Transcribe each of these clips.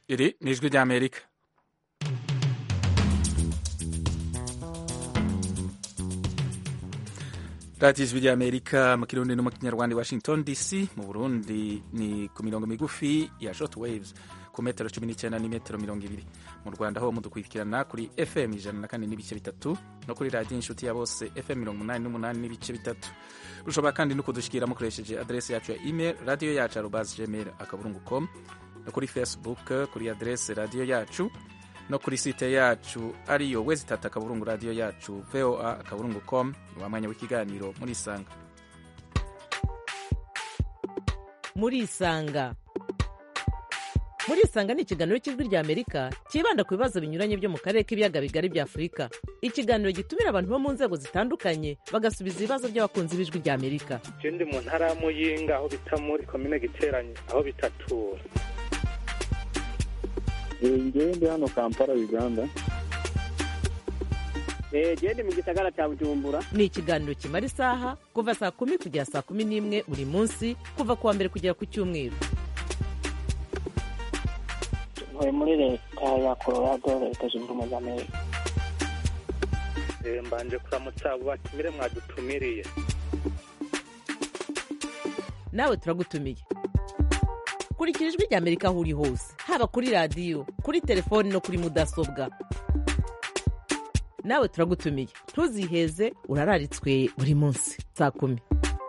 iri ni ijwi ry'amerika radiyo ijwi ry'amerika mu kirundi no mu kinyarwanda i washington dc mu burundi ni ku mirongo migufi ya short waves ku metero cumi n'icyenda n'imetero mirongo ibiri mu rwanda ho mudukurikirana kuri fm ijana na kane n'ibice bitatu no kuri radiyo inshuti ya bose fm mirongo umunani n'umunani n'ibice bitatu rushobora kandi no kudushyikira mukoresheje aderesi yacu ya email radiyo yacu arobazi gmail akaburungu com no kuri facebook kuri aderesi radiyo yacu no kuri site yacu ariyo wezi tatu akaburungu radiyo yacu voa akaburungu com ni wa mwanya w'ikiganiro muri isanga muri isanga muri isanga ni ikiganiro cy'ijwi rya amerika cyibanda ku bibazo binyuranye byo mu karere k'ibiyaga bigari bya afurika ikiganiro gitumira abantu bo mu nzego zitandukanye bagasubiza ibibazo by'abakunzi b'ijwi rya amerika je ndi mu ntara ya muyinga aho bita muri komine giteranye aho bitatura ngewe ndi hano kampala uganda genda mu gisagara cya bujumbura ni ikiganiro kimara isaha kuva saa kumi kugera saa kumi n'imwe buri munsi kuva ku wa mbere kugera ku cyumweru ntuye muri leta ya colorado leta zunze ubumwe za amerika Eh, mbanje kuramutsa abo batumire mwadutumiriye nawe turagutumiye kurikira ijwi rya amerika aho uri hose haba kuri radiyo kuri telefoni no kuri mudasobwa nawe turagutumiye ntuziheze urararitswe buri munsi saa kumi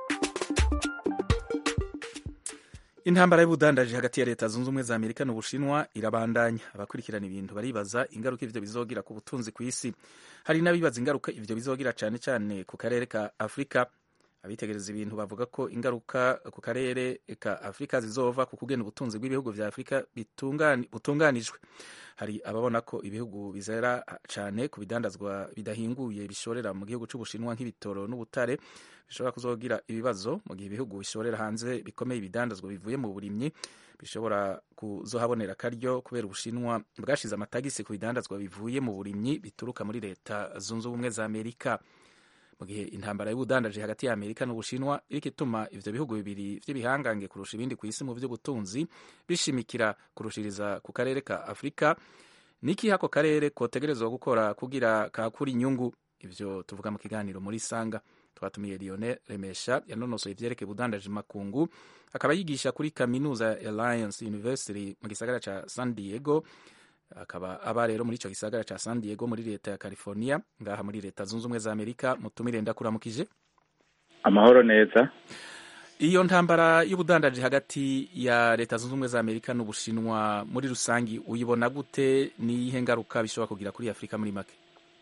intambara y'ubudandaji hagati ya leta zunze ubumwe za amerika n'ubushinwa irabandanya abakurikirana ibintu baribaza ingaruka ivyo bizogira ku butunzi ku isi hari n'abibaza ingaruka ivyo bizogira cane cane ku karere ka afurika abitegereza ibintu bavuga ko ingaruka ku karere ka afurika zizova ku kugena ubutunzi bw'ibihugu vya afurika bitungani- butunganijwe hari ababona ko ibihugu bizera cane ku bidandazwa bidahinguye bishorera mu gihugu c'ubushinwa nk'ibitoro n'ubutare bishobora kuzogira ibibazo mu gihe ibihugu bishorera hanze bikomeye ibidandazwa bivuye mu burimyi bishobora kuzohabonera akaryo kubera ubushinwa bwashize amatagisi ku bidandazwa bivuye mu burimyi bituruka muri leta zunze ubumwe za amerika mu gihe intambara y'ubudandaji hagati ya amerika n'ubushinwa iriko ituma ivyo bihugu bibiri vy'ibihangange kurusha ibindi ku isi mu vy'ubutunzi bishimikira kurushiriza ku karere ka afurika niki ako karere kotegerezwa gukora kugira kakura inyungu ivyo tuvuga mu kiganiro muri sanga twatumiye Lionel Remesha yanonosoye ivyerekeye ubudandaji makungu akaba yigisha kuri kaminuza ya Alliance University mu gisagara ca San Diego akaba aba rero muri ico gisagara ca San Diego muri leta ya California ngaha muri leta zunze ubumwe za Amerika mutumire ndakuramukije amahoro neza iyo ntambara y'ubudandaji hagati ya leta zunze ubumwe za Amerika n'ubushinwa muri rusangi uyibona gute niyihe ngaruka bishobora kugira kuri Afurika muri make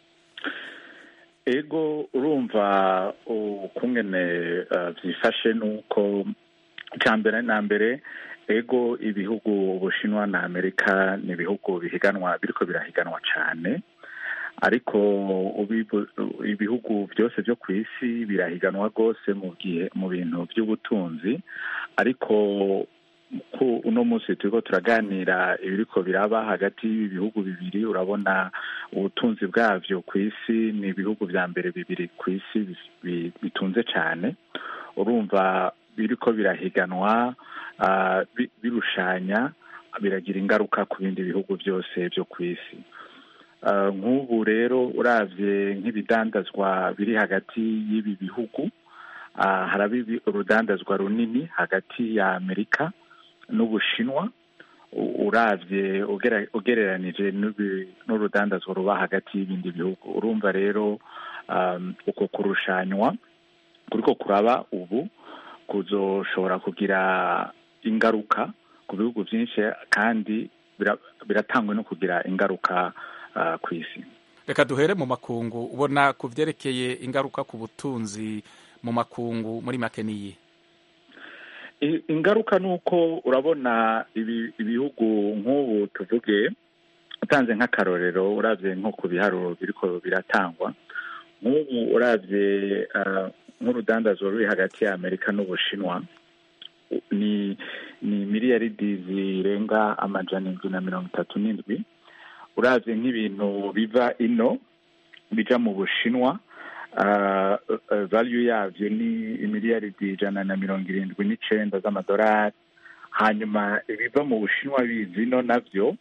ego urumva ukungene uh, vyifashe nuko icya mbere na mbere ego ibihugu ubushinwa na amerika ni ibihugu bihiganwa biriko birahiganwa cyane ariko ubibu- ibihugu byose byo ku isi birahiganwa rwose mu gihe mu bintu by'ubutunzi ariko ku uno munsi turiko turaganira ibiriko biraba hagati y'ibi bihugu bibiri urabona ubutunzi bwavyo ku isi ni ibihugu vya mbere bibiri ku isi bi- bi- bitunze cyane urumva biriko birahiganwa ah, bi- birushanya biragira ingaruka ku bindi bihugu byose byo ku isi Ah, nk'ubu rero uravye nk'ibidandazwa biri hagati y'ibi bihugu ah, haraba ibi- urudandazwa runini hagati ya amerika n'ubushinwa u- uravye ugera- ugereranije n'ubi- n'urudandazwa ruba hagati y'ibindi bihugu urumva rero um, uko kurushanywa kuriko kuraba ubu kuzoshobora kugira ingaruka ku bihugu byinshi kandi bira- biratangwa no kugira ingaruka uh, ku isi reka duhere mu makungu ubona ku vyerekeye ingaruka ku butunzi mu makungu muri make niyi I- ingaruka ni uko urabona ibi- ibihugu nk'ubu tuvuge utanze nk'akarorero uravye nko ku biharuro biriko biratangwa nk'ubu uravye ah, nk'urudandazwa ruri hagati ya amerika n'ubushinwa u- ni ni miliyaridi zirenga amajana indwi na mirongo itatu n'indwi uravye nk'ibintu biva ino bija mu bushinwa uh, uh, value yavyo ni imiliyaridi ijana na mirongo irindwi n'icenda z'amadolari hanyuma ibiva mu bushinwa bizino navyo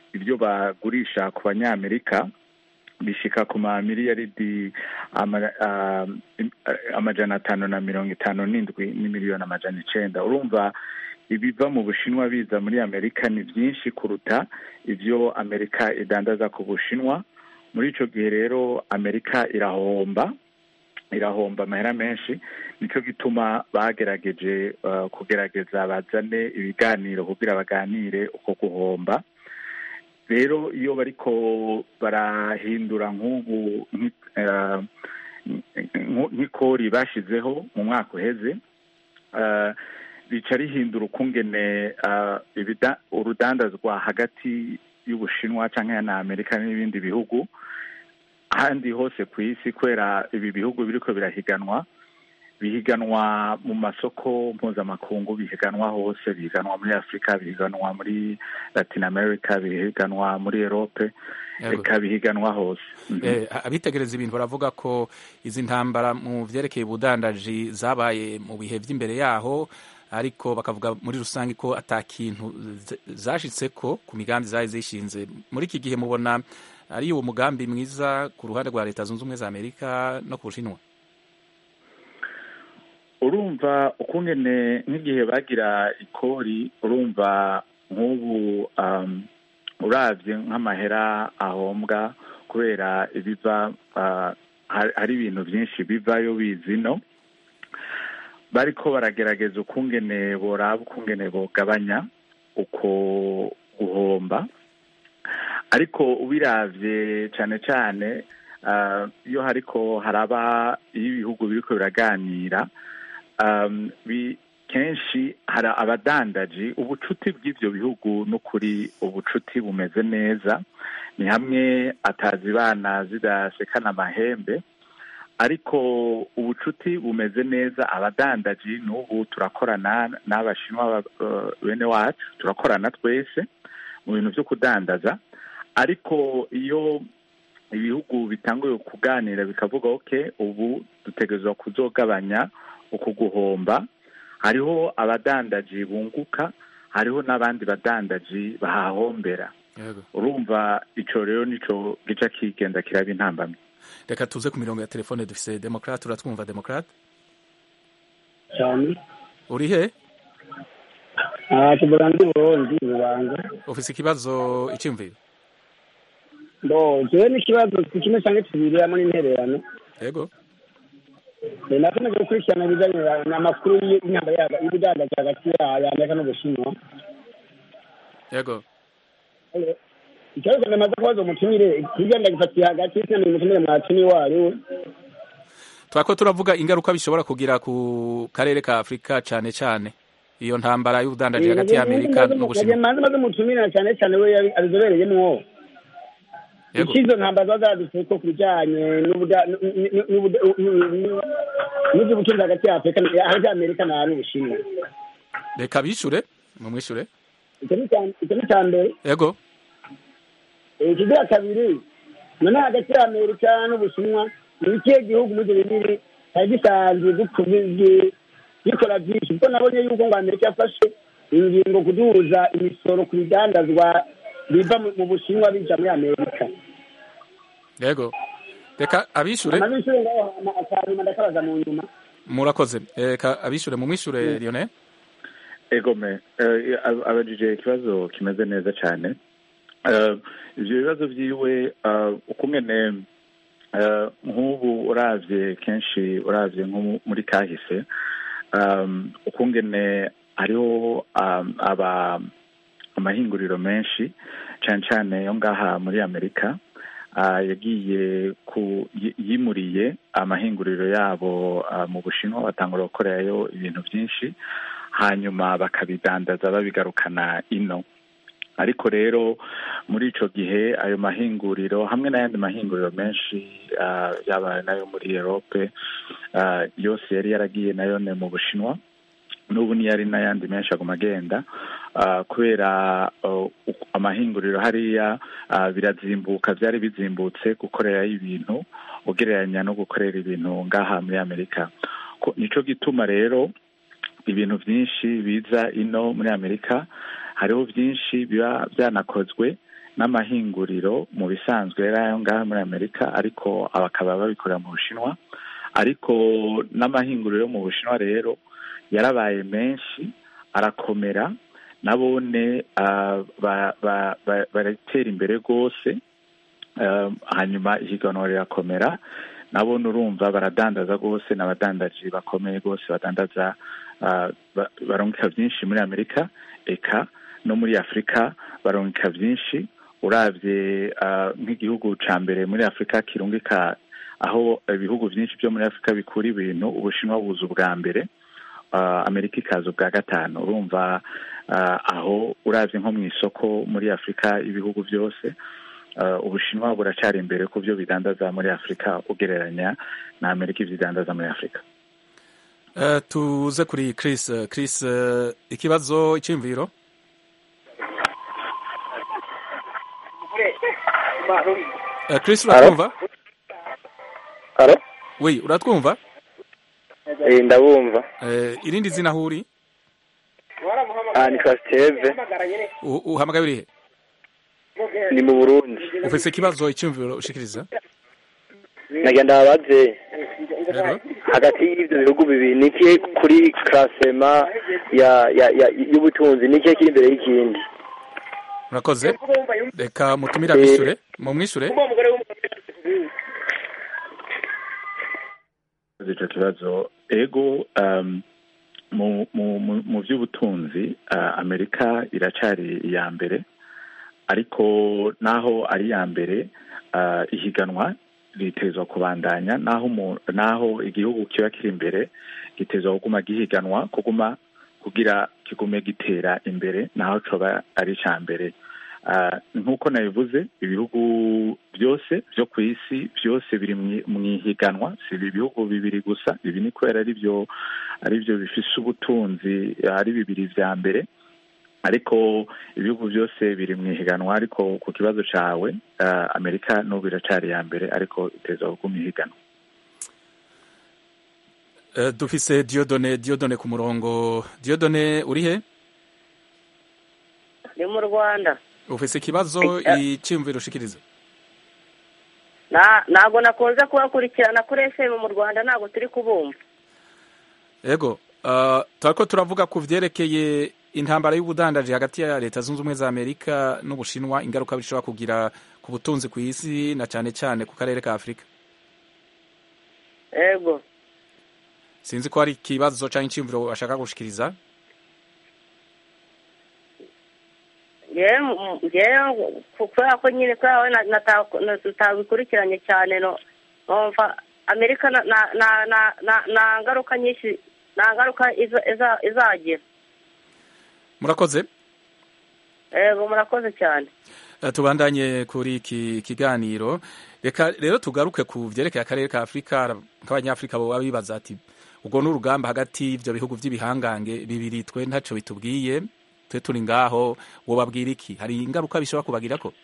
ibyo bagurisha ku banyamerika bishika ku mamiliyaridi ama- ah, im- ah, amajana atanu na mirongo itanu n'indwi n'imiliyoni amajana icenda urumva ibiva mu bushinwa biza muri amerika ni byinshi kuruta ibyo amerika idandaza ku bushinwa muri ico gihe rero amerika irahomba irahomba amahera menshi nicyo gituma bagerageje uh, kugerageza bazane ibiganiro kugira baganire uko guhomba rero iyo bariko barahindura nk'ubu nki- eh, nk- nk'ikori bashizeho mu mwaka uheze eh, rica rihindura ukungene eh, ibida- urudandazwa hagati y'ubushinwa canke na amerika n'ibindi bihugu ahandi hose ku isi kubera ibi bihugu biriko birahiganwa bihiganwa mu masoko mpuzamakungu bihiganwa hose bihiganwa muri afurika bihiganwa muri latin america bihiganwa muri erope Yego. reka bihiganwa hose Mhm. Eh, abitegereza ibintu baravuga ko izi ntambara mu vyerekeye ubudandaji zabaye mu bihe vy'imbere yaho ariko bakavuga muri rusange ko ata kintu z- zashitseko ku migambi zari zishinze muri iki gihe mubona ari uwo mugambi mwiza ku ruhande rwa leta zunze ubumwe za amerika no ku bushinwa urumva ukungene nk'igihe bagira ikori urumva nk'ubu um, uravye nk'amahera ahombwa kubera ibiva uh, hari hari ibintu byinshi bivayo bizino bariko baragerageza ukungene boraba ukungene bogabanya uko guhomba ariko ubiravye cane cane uh, iyo hariko haraba iyo ibihugu biriko biraganira um, bi, kenshi hari abadandaji ubucuti bw'ivyo bihugu n'ukuri ubucuti bumeze neza ni hamwe atazibana zidasekana amahembe ariko ubucuti bumeze neza abadandaji n'ubu turakorana n'abashinwa ba- eh, bene wacu turakorana twese mu bintu vyo kudandaza ariko iyo ibihugu bitanguye kuganira bikavuga ok ubu dutegerezwa kuzogabanya uku guhomba hariho abadandaji bunguka hariho n'abandi badandaji bahahombera Yego. urumva ico rero nico gica kigenda kiraba intambamyi reka tuze ku mirongo ya telefone dufise demokrate uratwumva demokrate cyane uri he kivuga ndi burundi bubanza ufise ikibazo iciyumviro bo jewe n'ikibazo si kimwe canke tubiri hamwe n'intererano yego Eh, nakomeje gukurikirana ibijanye n'amakuru y'intambara y'ubudandaji hagati ya ya amerika n'ubushinwa yego Eh, ikibazo ndamaze kubaza umutumire hirya ndagifatiye hagati sinamenye umutumire mwatumi wariwe twako turavuga ingaruka bishobora kugira ku karere ka afurika cane cane iyo ntambara y'ubudandaji hagati ya amerika n'ubushinwa manze maze umutumire cyane cyane we yabi- abizobereyemwo yego ikizo ntambara ziba zadutse ko ku bijanye n'ubuda- n- n- n'ubuda- n- n'ivy'ubutunzi hagati ya afurika hagati ya amerika na n'ubushinwa reka bishure mumwishure icyo ni icya- icyo ni icya mbere yego ikigira kabiri none hagati ya amerika n'ubushinwa ni ikihe gihugu muri ibyo bibiri cyari gisanzwe gipfu- gikora byinshi kuko nabonye yuko ngo amerika yafashe ingingo kuduhuza imisoro ku bidandazwa biva mu- mu bushinwa bija muri amerika yego reka abishure amabishure ngaho hama akanyuma ndakabaza mu nyuma murakoze reka abishure mumwishure lionel egome eh, ab- abajije ikibazo kimeze neza cyane Eh, ivyo bibazo vyiwe eh, ukungene eh, nk'ubu uravye kenshi uravye nko mu- muri kahise um, ukungene hariho um, aba amahinguriro menshi cane cane yo ngaha muri amerika ah, yagiye ku yi- yimuriye amahinguriro yabo ah, mu bushinwa batangura gukorerayo ibintu byinshi hanyuma bakabidandaza babigarukana ino ariko rero muri ico gihe ayo mahinguriro hamwe n'ayandi mahinguriro menshi ah, yaba nayo muri erope ah, yose yari yaragiye nayo ne mu bushinwa n'ubu niyo ari n'ayandi menshi aguma agenda ah, kubera uh, uku- amahinguriro hariya ah, birazimbuka byari bizimbutse gukorerayo ibintu ugereranya no gukorera ibintu ngaha muri amerika Ko- nico gituma rero ibintu byinshi biza ino muri amerika hariho byinshi biba byanakozwe n'amahinguriro mu bisanzwe yari ayo ngaho muri amerika ariko bakaba babikorera mu bushinwa ariko n'amahinguriro yo mu bushinwa rero yarabaye menshi arakomera nabone baratera imbere rwose hanyuma ihiganwa rirakomera nabone urumva baradandaza rwose n'abadandaji bakomeye rwose badandaza barungika byinshi muri amerika eka no muri afurika barungika byinshi urabye nk'igihugu cya mbere muri afurika kirungika aho ibihugu byinshi byo muri afurika bikura ibintu ubushinwa buza ubwa mbere amerika ikaza ubwa gatanu urumva aho urabye nko mu isoko muri afurika ibihugu byose ubushinwa buracyari imbere ku byo bidandaza muri afurika ugereranya na amerika ibyo idandaza muri afurika tuze kuri Chris Chris ikibazo icyumviro Chris uratwumva oui uratwumva ndabumva irindi zina aho uri ni kasiteve uhamagaye urihe ni mu burundi ufite ikibazo icyumviro ushikiriza nagenda babaze hagati y'ibyo bihugu bibiri ni ikihe kuri karasema y'ubutunzi ni ikihe kiri imbere y'ikindi murakoze reka mutumire abishure mumwishure icyo kibazo ego mu by'ubutunzi amerika iracyari iya mbere ariko naho ari iya mbere ihiganwa ritezwa kubandanya naho naho igihugu kiba kiri imbere gitezwa kuguma gihiganwa kuguma kugira kigume gitera imbere naho coba ari icya mbere nk'uko nabivuze ibihugu byose byo ku isi byose biri mu ihiganwa si ibihugu bibiri gusa ibi ni kubera ari byo ari byo bifise ubutunzi ari bibiri vya mbere ariko ibihugu byose biri mu ihiganwa ariko ku kibazo cyawe amerika n'ubu iracyari iya mbere ariko iteza kuguma ihiganwa dufise diodone diodone ku murongo diodone uri he ni mu rwanda ufise ikibazo icyumviro ushikiriza ntabwo nakunze kubakurikirana kuri efemu mu rwanda ntabwo turi kubumva yego turako turavuga ku vyerekeye intambara y'ubudandaji hagati ya leta zunze ubumwe za amerika n'ubushinwa ingaruka bishobora kugira ku butunzi ku isi na cyane cyane ku karere ka afurika yego sinzi ko hari ikibazo cyangwa icyumviro bashaka gushikiriza kubera ko nyine kubera tutabikurikiranye cyane numva amerika nta ngaruka nyinshi nta ngaruka izagira murakoze yego murakoze cyane tubandanye kuri iki kiganiro reka rero tugaruke ku byerekeye akarere ka afurika nk'abanyafurika baba bibaza ati ubwo ni urugamba hagati y'ibyo bihugu by'ibihangange bibiri twe ntacyo bitubwiye twe turi ngaho wababwira iki hari ingaruka bishobora kubagira ko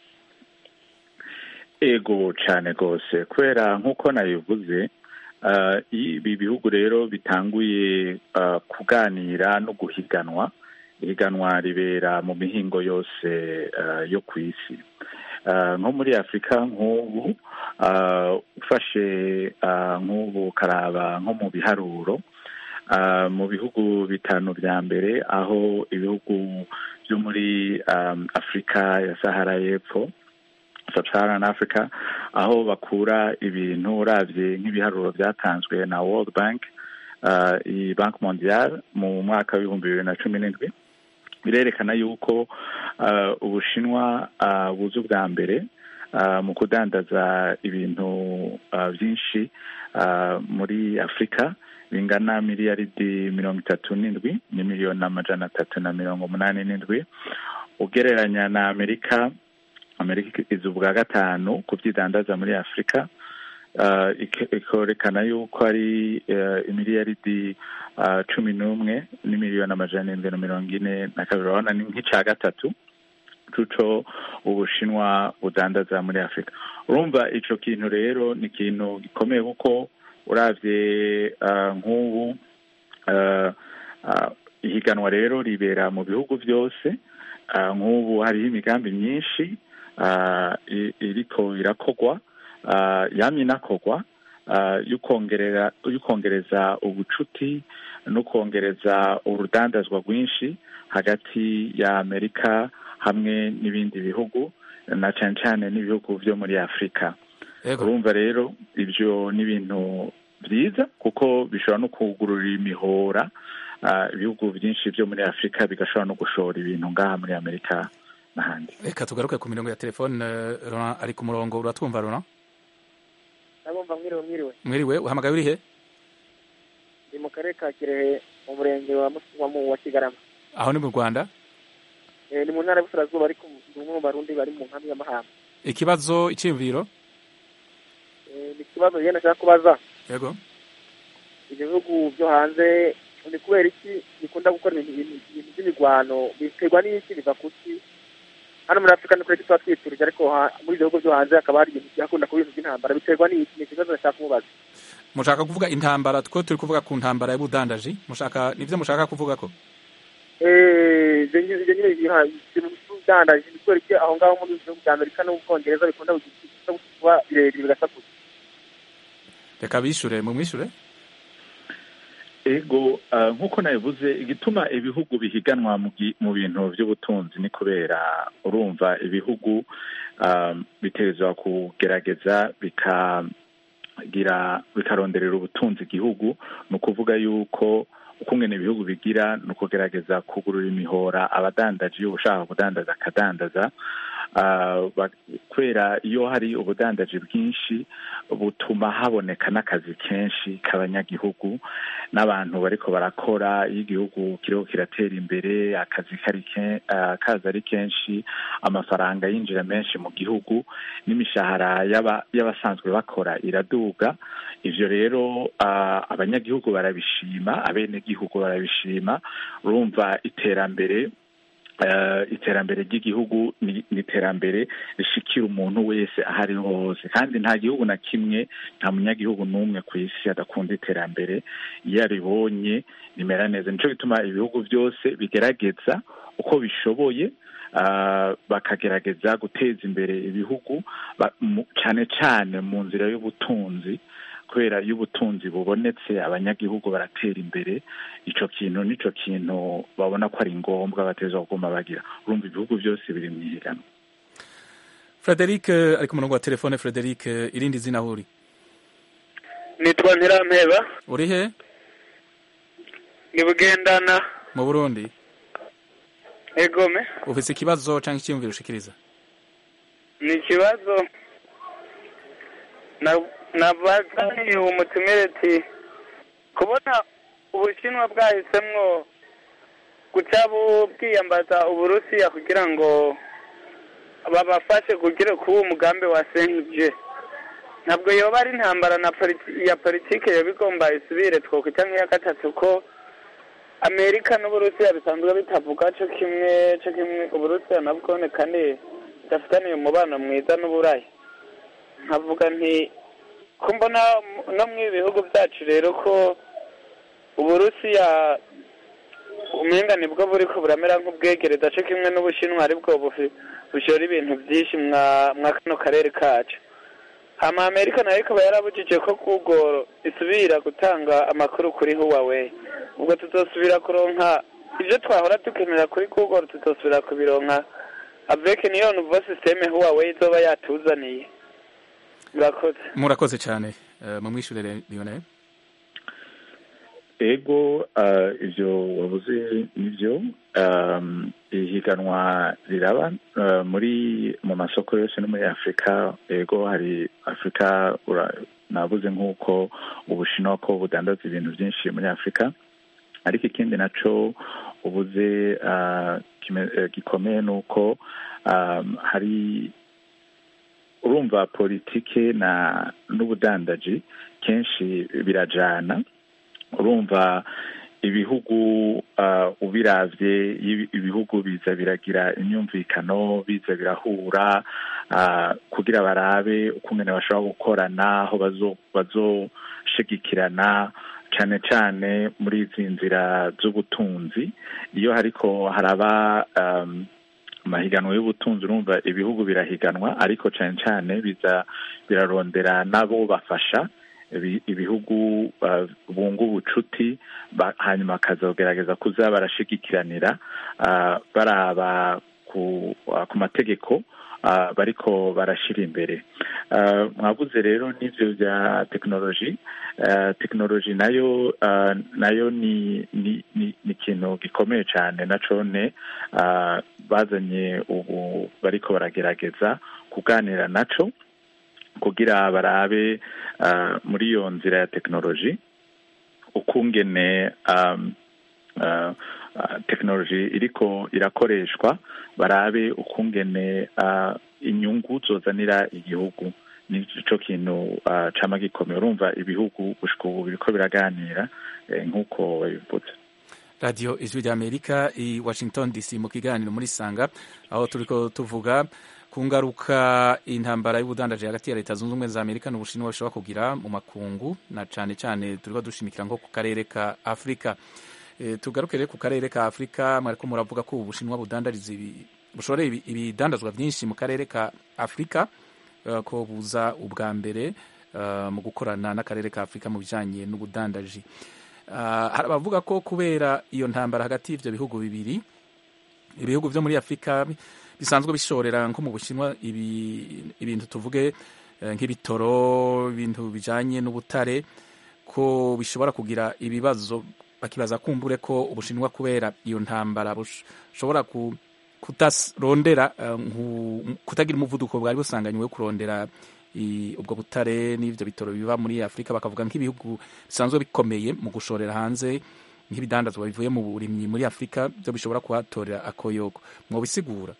ego cyane rwose kubera nk'uko nabivuze ibi bihugu rero bitanguye kuganira no guhiganwa ihiganwa ribera mu mihingo yose yo ku isi nko muri afurika nk'ubu ufashe nk'ubu ukaraba nko mu biharuro mu bihugu bitanu bya mbere aho ibihugu byo muri afurika ya sahara y'epfo sub-Saharan Africa aho bakura ibintu urabye nk'ibiharuro byatanzwe na World Bank iyi banki mondiale mu mwaka w'ibihumbi bibiri na cumi n'indwi birerekana yuko ubushinwa buza ubwa mbere mu kudandaza ibintu byinshi muri afurika bingana miliyaridi mirongo itatu n'indwi ni miliyoni amajana atatu na mirongo umunani n'indwi ugereranya na amerika amerika iza ubwa gatanu ku byidandaza muri afurika ikerekana yuko ari imiliyaridi cumi n'umwe n'imiliyoni amajana arindwi na mirongo ine na kabiri urabona ni nk'icya gatatu cuco ubushinwa budandaza muri afurika urumva icyo kintu rero ni ikintu gikomeye kuko urabye nk'ubu ihiganwa rero ribera mu bihugu byose nk'ubu hariho imigambi myinshi ah, i- iriko irakogwa ah, yamye inakogwa ah, y'ukongerera y'ukongereza ubucuti no kongereza urudandazwa rwinshi hagati ya amerika hamwe n'ibindi bihugu na cyane cyane n'ibihugu byo muri afurika yego urumva rero ibyo ni ibintu byiza kuko bishobora no kugururira imihora ah, ibihugu byinshi byo muri afurika bigashobora no gushora ibintu ngaha muri amerika n'ahandi reka tugaruke ku mirongo ya telefone eh, Laurent ari ku murongo uratwumva Laurent ndabumva mwiriwe mwiriwe mwiriwe uhamagaye uri he ni mu karere ka kirehe mu murenge wa Mus- wa mu- wa kigarama aho ni mu rwanda Eh, ni mu ntara y'uburasirazuba ariko ni umwe mu barundi bari mu nkambi y'amahamba ikibazo icyiyumviro Eh, ni ikibazo yenda nashaka kubaza yego ibyo bihugu byo hanze ni kubera iki bikunda gukora ibintu ibintu- ibintu by'imirwano biterwa n'iki biva ku ki hano muri afurika ni kure tuba twiturije ariko ha- muri ibyo bihugu byo hanze hakaba hari ibintu byakunda kuba ibintu by'intambara biterwa n'iki ni ikibazo nashaka kumubaza mushaka kuvuga intambara two turi kuvuga ku ntambara y'ubudandaji mushaka nibyo mushaka kuvuga ko Eh, ibyo nyine ibyo nyine biha- ibintu by'ubudandaji ni kubera iki aho ngaho muri bihugu bya amerika n'ubwongereza bikunda kugira- kuba birebire bigasakuza reka bishure mumwishure ego ah, nk'uko nabivuze igituma ibihugu bihiganwa mu gi- mu bintu by'ubutunzi ni kubera urumva ibihugu ah, bitegerezwa kugerageza bikagira bikaronderera ubutunzi igihugu ni ukuvuga yuko ukungene ibihugu bigira ni ukugerageza kugurura imihora abadandaji iyo ushaka kudandaza akadandaza Ah, ba- kubera iyo hari ubudandaji bwinshi butuma haboneka n'akazi kenshi k'abanyagihugu n'abantu bariko barakora iyo igihugu kiriho kiratera imbere akazi kari ke- ah, kaza ari kenshi amafaranga yinjira menshi mu gihugu n'imishahara y'aba- y'abasanzwe bakora iraduga ivyo rero ah, abanyagihugu barabishima abenegihugu barabishima urumva iterambere eh, iterambere ry'igihugu ni ni iterambere rishikira umuntu wese aho ariho hose kandi nta gihugu na kimwe nta munyagihugu n'umwe ku isi adakunda iterambere iyo aribonye rimera neza nico gituma ibihugu byose bigerageza uko bishoboye ah, bakagerageza guteza imbere ibihugu ba- mu- cane cane mu nzira y'ubutunzi kubera iyo ubutunzi bubonetse abanyagihugu baratera imbere ico kintu nico kintu babona ko ari ngombwa bateza kuguma bagira urumva ibihugu byose biri mu ihiganwa Frederic eh, ari ku murongo wa telefone Frederic eh, irindi zina aho uri nitwa ntirampeba uri he ni bugendana mu Burundi egome ufise ikibazo canke icyiyumviro ushikiriza ni ikibazo na- nabazaniye umutumire ati kubona ubushinwa bwahisemwo guca bu- bwiyambaza uburusiya kugira ngo babafashe kugira kuba umugambi wa senje ntabwo yoba ari intambara na politi- ya politike yoba igomba isubire twokwita nk'iya gatatu ko amerika n'uburusiya bisanzwe bitavuga co kimwe co kimwe uburusiya nabwo ni kandi budafitaniye umubano mwiza n'uburayi nkavuga nti ko mbona no mu bihugu byacu rero ko uburusiya umenga nibwo buriko buramera nk'ubwegereza co kimwe n'ubushinwa aribwo bufi- bushora ibintu byinshi mwa mwa kano karere kacu hama amerika nayo ikaba yarabujije ko google isubira gutanga amakuru kuri huawei ubwo tutosubira kuronka ibyo twahora dukenera kuri google tutosubira kubironka avec niyo nouveau systeme huawei izoba yatuzaniye murakoze murakoze cyane eh, mumwishure Lionel ego ah, ivyo wavuze nivyo um, ihiganwa riraba ah, muri mu masoko yose no muri afurika ego hari afurika ura- navuze nk'uko ubushinwa ko budandaza ibintu byinshi muri afurika ariko ikindi naco ubuze ah, kime- eh, gikomeye ni uko um, hari urumva politike na n'ubudandaji kenshi birajana urumva ibihugu uh, ubiravye ibi- ibihugu biza biragira imyumvikano biza birahura uh, kugira barabe ukungene bashobora gukorana aho bazo- bazoshigikirana cane cane muri izi nzira z'ubutunzi iyo hariko haraba um, mahiganwa y'ubutunzi urumva ibihugu birahiganwa ariko cyane cyane biza birarondera nabo bafasha ibihugu bunga ubucuti hanyuma bakazogerageza kuza barashigikiranira baraba ku mategeko bariko barashyira imbere mwavuze rero n'ibyo bya tekinoloji tekinoloji nayo nayo ni ni ikintu gikomeye cyane na cone bazanye ubu bariko baragerageza kuganira naco kugira barabe muri iyo nzira ya tekinoloji ukungene tekinoloji iriko irakoreshwa barabe ukungene inyungu zozanira igihugu nicyo kintu cama gikomeye urumva ibihugu gushika ubu biriko biraganira nk'uko babivuze radiyo ijwi ry'amerika i washington dc mu kiganiro muri sanga aho turiko tuvuga ku ngaruka intambara y'ubudandaji hagati ya leta zunze ubumwe za amerika n'ubushinwa bishobora kugira mu makungu na cane cane turiko dushimikira nko ku karere ka afurika e, tugaruke rero ku karere ka afurika mwariko muravuga ko ubushinwa budandariza bushoreye ibidandazwa vyinshi mu karere ka afurika uh, ko buza ubwa mbere uh, mu gukorana n'akarere ka afurika mu bijanye n'ubudandaji uh, hari abavuga ko kubera iyo ntambara hagati y'ivyo bihugu bibiri ibihugu vyo muri afurika bisanzwe bishorera nko mu bushinwa ibintu tuvuge nk'ibitoro ibintu bijanye n'ubutare ko bishobora kugira ibibazo bakibaza kumbure ko ubushinwa kubera iyo ntambara bushobora kutarondera kutagira umuvuduko bwari busanganywe wo kurondera ubwo butare n'ivyo bitoro biva muri afurika bakavuga nk'ibihugu bisanzwe bikomeye mu gushorera hanze nk'ibidandazwa bivuye mu burimyi muri afurika byo bishobora kuhatorera akoyoko mwobisigura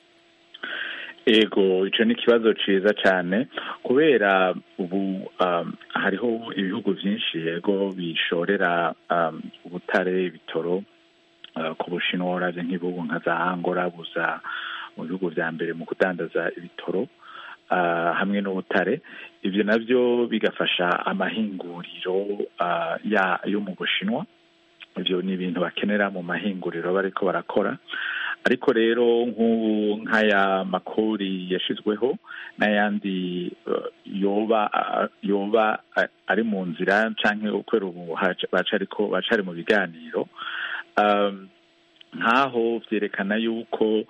ego icyo ni ikibazo cyiza cyane kubera ubu hariho ibihugu byinshi yego bishorera ubutare ibitoro ku bushinwa urabye nk'ibihugu nka za angora buza mu bihugu bya mbere mu kudandaza ibitoro hamwe n'ubutare ibyo nabyo bigafasha amahinguriro yo mu bushinwa ibyo ni ibintu bakenera mu mahinguriro bariko barakora ariko rero nk'ubu nk'aya makori yashyizweho n'ayandi yoba yoba ari mu nzira cyangwa ukwera ubu bacari mu biganiro nk'aho byerekana yuko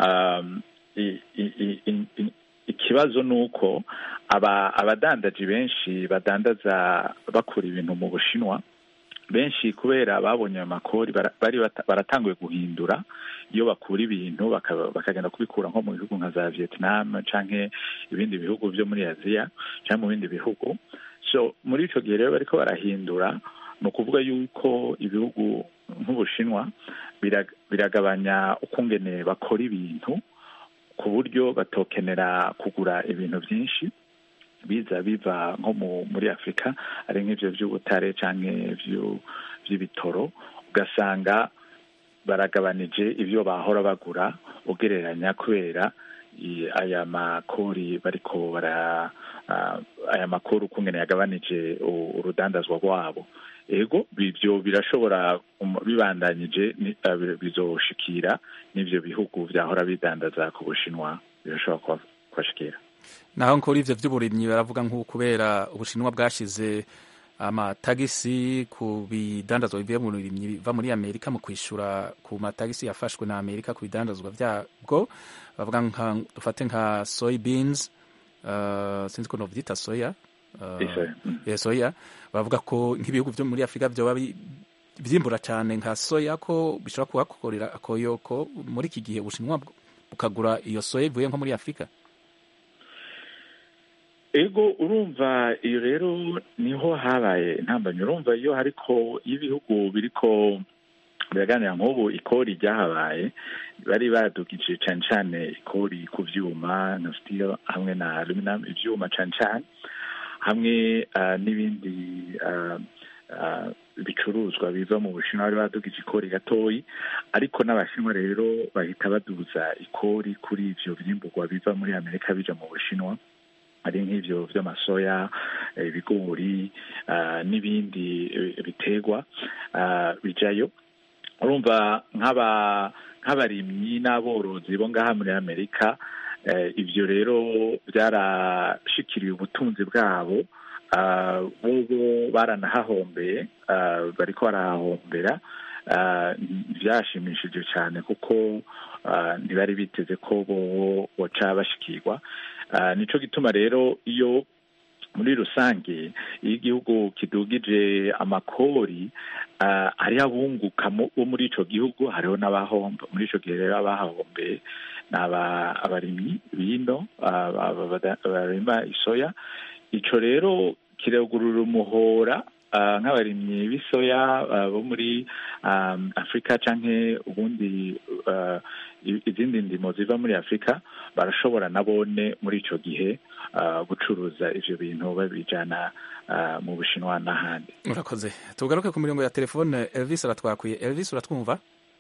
ikibazo ni uko abadandaji benshi badandaza bakura ibintu mu bushinwa benshi kubera babonye ayo makori bari baratanguye guhindura iyo bakura ibintu bakagenda kubikura nko mu bihugu nka za vietnam canke ibindi bihugu byo muri aziya cyangwa mu bindi bihugu so muri ico gihe rero bariko barahindura ni ukuvuga yuko ibihugu nk'ubushinwa biragabanya ukungene bakora ibintu ku buryo batokenera kugura ibintu byinshi biza biva nko muri afurika ari nk'ibyo by'ubutare cyangwa by'ibitoro ugasanga baragabanije ibyo bahora bagura ugereranya kubera aya makori bariko bara aya makori ukungene yagabanije urudandazwa rwabo ego ibyo birashobora bibandanyije bizoshikira n'ibyo bihugu byahora bidandaza ku bushinwa birashobora kubashikira naho nkora ivyo vy'uburimyi baravuga nk'uko kubera ubushinwa bwashize amatagisi ku bidandazwa bivuye mu burimyi biva muri amerika mu kwishura ku matagisi yafashwe na amerika ku bidandazwa vyabwo bavuga nka dufate nka soy beans uh, sinzi ko novyita soya uh, yeah, soya bavuga ko nk'ibihugu vyo muri afurika vyoba vyimbura cane nka soya ko bishobora kuhakorera akoyoko muri iki gihe ubushinwa bukagura iyo soya ivuye nko muri afurika ego urumva iyo rero niho habaye intambamyi urumva iyo hariko iyo ibihugu biriko biraganira nk'ubu ikori ryahabaye bari badugije cane cane ikori ku vyuma na steel hamwe na aluminum ivyuma cane cane hamwe uh, n'ibindi uh, uh, bicuruzwa biva mu bushinwa bari badugije ikori gatoyi ariko n'abashinwa rero bahita baduza ikori kuri ivyo vyimburwa biva muri amerika bija mu bushinwa ari nk'ivyo vy'amasoya ibigori n'ibindi biterwa bijayo urumva nk'aba nk'abarimyi n'aborozi bo ngaha muri amerika ibyo rero byarashikiriye ubutunzi bwabo bo baranahahombeye bariko barahahombera byashimishije cyane kuko ntibari biteze ko bo boca bashikirwa nico gituma rero iyo muri rusange iyo igihugu kidugije amakori hariho abunguka bo muri ico gihugu hariho n'abahomba muri ico gihe rero abahahombeye ni abarimyi bino barima isoya ico rero kiragurura umuhora nk'abarimyi b'isoya bo muri afurika canke ubundi izindi ndimo ziva muri afurika barashobora nabone muri ico gihe gucuruza ivyo bintu babijana mu bushinwa n'ahandi urakoze tugaruke ku mirongo ya telefone elvis aratwakwiye elvis uratwumva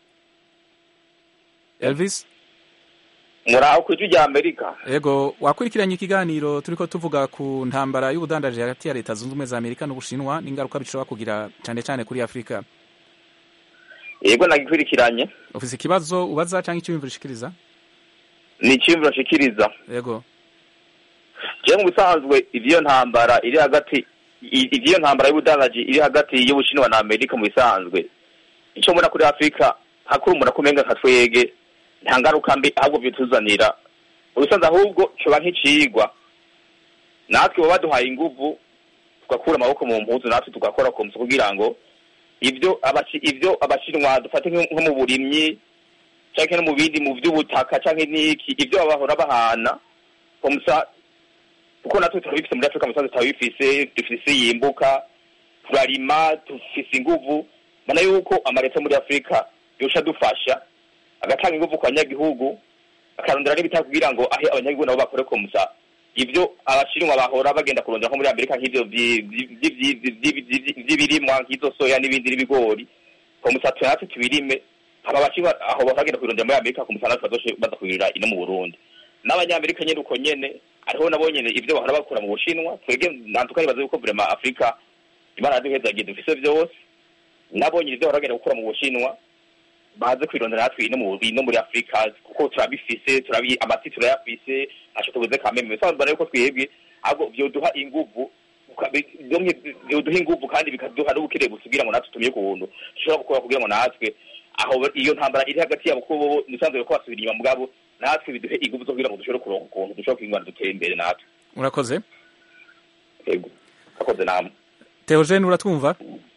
elvis muraho ku ijwi rya amerika yego wakurikiranye ikiganiro turiko tuvuga ku ntambara y'ubudandaji hagati ya leta zunze ubumwe za amerika n'ubushinwa n'ingaruka bishobora kugira cane cane kuri afurika yego nagikurikiranye ufise ikibazo ubaza canke iciyumviro ushikiriza ni iciyumviro nshikiriza yego jewe mu bisanzwe ivyo ntambara iri hagati ivyo ntambara y'ubudandaji iri hagati y'ubushinwa na amerika mu bisanzwe ico mbona kuri afurika hakuri umuntu akumenga nka twege nta ngaruka mbi ahubwo bituzanira ubusanzwe ahubwo coba nk'icigwa natwe baba baduhaye inguvu tugakura amaboko mu mpuzu natwe tugakora ku musi kugira ngo ibyo ibyo abashinwa dufate nko mu burimyi canke no mu bindi mu vy'ubutaka canke n'iki ibyo bahora bahana komusa kuko natwe turabifise muri afurika musanze turabifise dufise yimbuka turarima dufise inguvu mbona yuko amaleta muri afurika yosha dufasha agatanga inguvu ku banyagihugu akarondera n'ibitaka kugira ngo ahe abanyagihugu nabo bakore komusa ibyo abashinwa bahora bagenda kurondera nko muri amerika nk'ivyo vy'ibirimwa nk'izo soya n'ibindi n'ibigori komusa twe natwe tubirime aba bashinwa aho bakagenda kubirondera muri amerika komusa natwe bazoshe baza kubirira ino mu burundi n'abanyamerika nyene uko nyene hariho nabo nyene ivyo bahora bakura mu bushinwa twebwe nantuka nibaza yuko vrema afurika imana yaduhezagiye dufise vyose nabo nyene ivyo bahora bagenda gukura mu bushinwa baze kwirondera natwe ino ino muri afurika kuko turabifise turabi amati turayafise ntaco tubuze kameme bisobanura yuko twebwe ahubwo vyoduha inguvu vyoduha inguvu kandi bikaduha n'ubukire busugira ngo natwe tumenye ukuntu dushobora gukora kugira ngo natwe aho iyo ntambara iri hagati yabo kuko bobo nisanzwe ko basubira inyuma mugabo natwe biduhe inguvu zo kugira ngo dushobore kuronka ukuntu dushobora kwingana dutere imbere natwe urakoze yego urakoze namwe Theogene uratwumva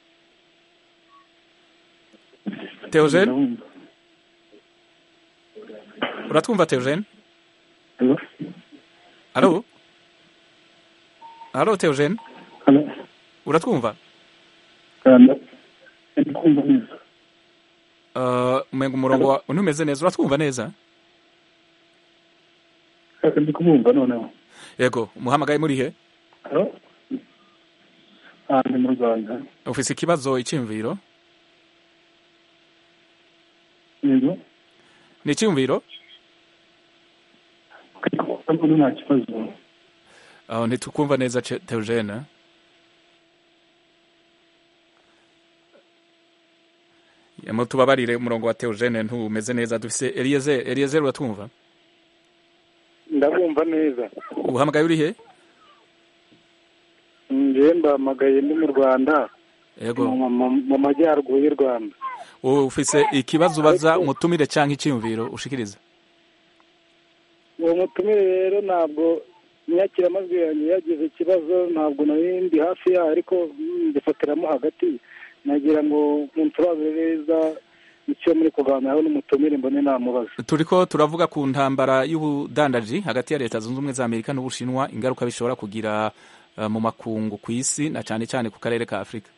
Theogene uratwumva Theogene Allo Allo Theogene uratwumva Uh, umenga umurongo ntumeze neza uratwumva neza ndi kumwumva noneho yego umuhamagaye muri he ahantu mu rwanda ufise ikibazo iciyumviro yego ni iciyumviro nta kibazo aho ntitukumva neza Theogene mutubabarire umurongo wa Theogene ntumeze neza dufise Eliezer Eliezer uratwumva ndabumva neza uhamagaye uri he njyewe mbahamagaye ndi mu rwanda yego mu majyaruguru y'u rwanda ufise ikibazo ubaza umutumire cyangwa icyiyumviro ushikiriza uwo mutumire rero ntabwo inyakiramajwi yanjye yagize ikibazo ntabwo nari ndi hafi yaho ariko mbifatiramo hagati nagira ngo munsobanurire neza icyo muri kuganiraho n'umutumire mbone namubaza turiko turavuga ku ntambara y'ubudandaji hagati ya leta zunze ubumwe za amerika n'ubushinwa ingaruka bishobora kugira uh, mu makungu ku isi na cyane cyane ku karere ka afurika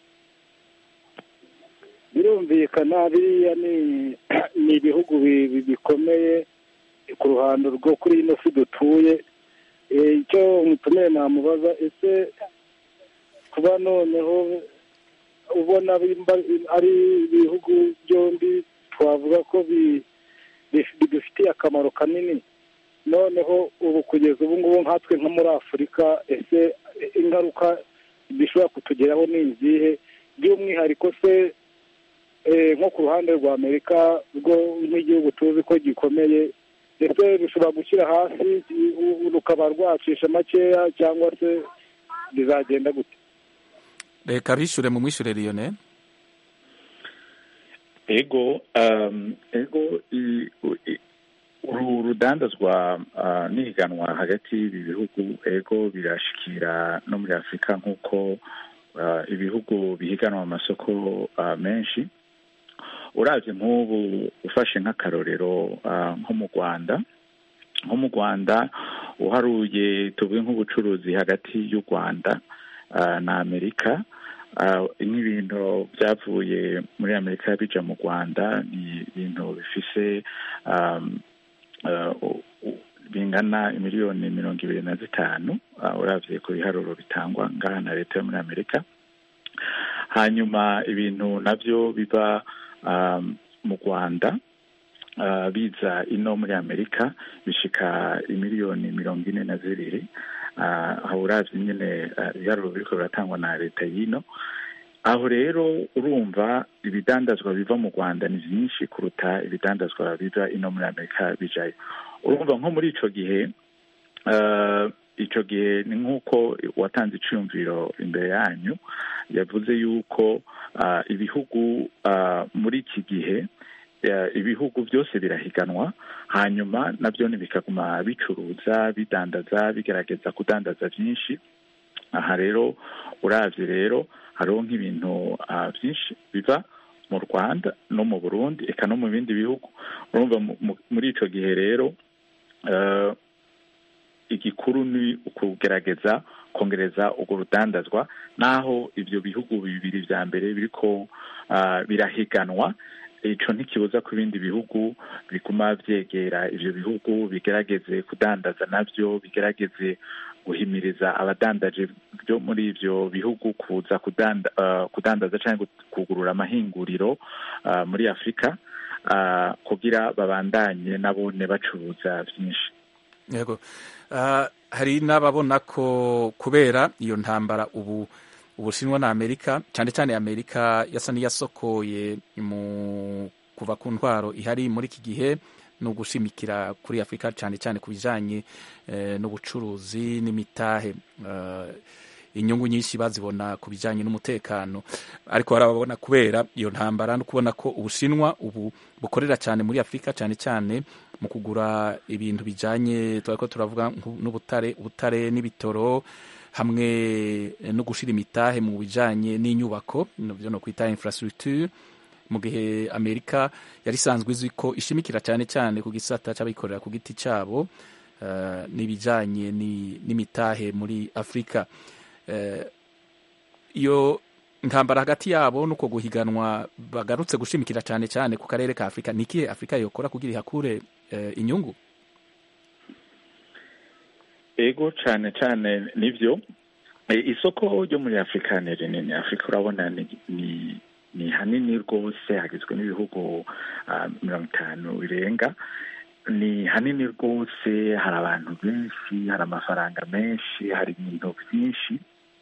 birumvikana biriya ni ni ibihugu bikomeye ku ruhando rwo kuri ino si dutuye icyo umutumire namubaza ese kuba noneho ubona ari ibihugu byombi twavuga ko bidufitiye akamaro kanini noneho ubu kugeza ubu ngubu nkatwe nko muri afurika ese ingaruka bishobora kutugeraho ni izihe by'umwihariko se nko ku ruhande rwa amerika rwo nk'igihugu tuzi ko gikomeye ndetse rushobora gushyira hasi rukaba rwacisha makeya cyangwa se bizagenda gute reka bishyure mu mwishyure riyone ego ego uru rudandazwa n'ihiganwa hagati y'ibi bihugu ego birashikira no muri afurika nk'uko ibihugu bihiganwa mu masoko menshi urabye nk'ubu ufashe nk'akarorero nko mu rwanda nko mu rwanda uharuye tuvuge nk'ubucuruzi hagati y'u rwanda na amerika nk'ibintu byavuye muri amerika bija mu rwanda ni ibintu bifise bingana miliyoni mirongo ibiri na zitanu urabye ku biharuro bitangwa ngaha na leta yo muri amerika hanyuma ibintu nabyo biba mu rwanda biza ino muri amerika bishika imiliyoni mirongo ine na zibiri aho uravye nyine ibiharuro biriko biratangwa na leta y'ino aho rero urumva ibidandazwa biva mu rwanda ni byinshi kuruta ibidandazwa biva ino muri amerika bijayo urumva nko muri ico gihe ico gihe ni nk'uko watanze iciyumviro imbere yanyu yavuze yuko ibihugu muri iki gihe ibihugu byose birahiganwa hanyuma nabyo bikaguma bicuruza bidandaza bigerageza kudandaza byinshi aha rero uravye rero hariho nk'ibintu byinshi biva mu rwanda no mu burundi eka no mu bindi bihugu urumva muri ico gihe rero igikuru ni ukugerageza kongereza urwo rudandazwa naho ibyo bihugu bibiri vya mbere biriko birahiganwa ico ntikibuza ko ibindi bihugu biguma vyegera ivyo bihugu bigerageze kudandaza navyo bigerageze guhimiriza abadandaje byo muri ivyo bihugu kuza kudanda, uh, kudandaza canke kugurura amahinguriro uh, muri afurika uh, kugira babandanye nabone bacuruza vyinshi yego uh, hari n'ababona ko kubera iyo ntambara ubu ubushinwa na amerika cyane cyane amerika yasa n'iyasokoye mu kuva ku ntwaro ihari muri iki gihe ni ugushimikira kuri afurika cyane cyane ku bijyanye eh, n'ubucuruzi n'imitahe uh, inyungu nyinshi bazibona ku bijyanye n'umutekano ariko barababona kubera iyo ntambara no kubona ko ubushinwa ubu bukorera cyane muri afurika cyane cyane mu kugura ibintu bijyanye ko turavuga n'ubutare ubutare n'ibitoro hamwe no gushyira imitahe mu bijyanye n'inyubako byo no kwita infrastructure mu gihe amerika yari isanzwe izwi ko ishimikira cyane cyane ku gisata cy'abikorera ku giti cyabo uh, n'ibijyanye n'imitahe muri afurika uh, iyo intambara hagati yabo nuko guhiganwa bagarutse gushimikira cyane cyane ku karere ka afurika ni ikihe afurika yokora kugira ihakure uh, inyungu ego cyane cyane nibyo isoko ryo muri afurika ni rinini afurika urabona ni ni hanini rwose hagizwe n'ibihugu mirongo itanu birenga ni hanini rwose hari abantu benshi hari amafaranga menshi hari ibintu byinshi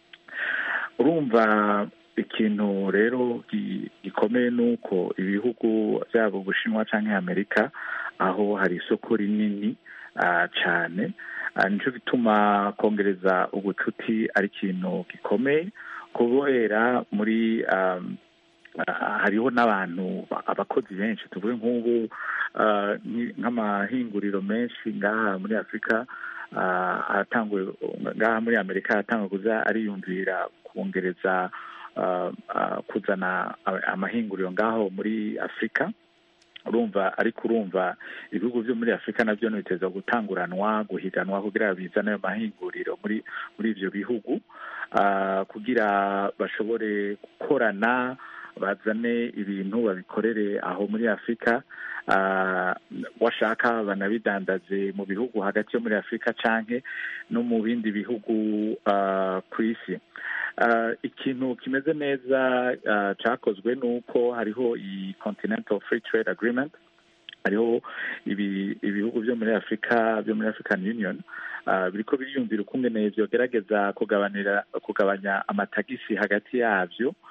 urumva ikintu rero gikomeye ni uko ibihugu byaba ubushinwa cyangwa amerika aho hari isoko rinini cyane nicyo gituma kongereza ubucuti ari ikintu gikomeye kubera muri hariho n'abantu abakozi benshi tuvuge nk'ubu nk'amahinguriro menshi ngaha muri afurika aratangwe ngaha muri amerika aratangwe kuza ariyumvira kongereza kuzana amahinguriro ngaho muri afurika urumva ariko urumva ibihugu byo muri afurika nabyo biteza gutanguranwa guhiganwa kugira bizane ayo mahinguriro muri muri ibyo bihugu kugira bashobore gukorana bazane ibintu babikorere aho muri afurika washaka banabidandaze mu bihugu hagati yo muri afurika canke no mu bindi bihugu ku isi ikintu kimeze neza cyakozwe ni uko hariho iyi continental free trade agreement hariho ibihugu byo muri afurika byo muri african union biriko biriyumvira ukungene vyogerageza kugabanira kugabanya amatagisi hagati yavyo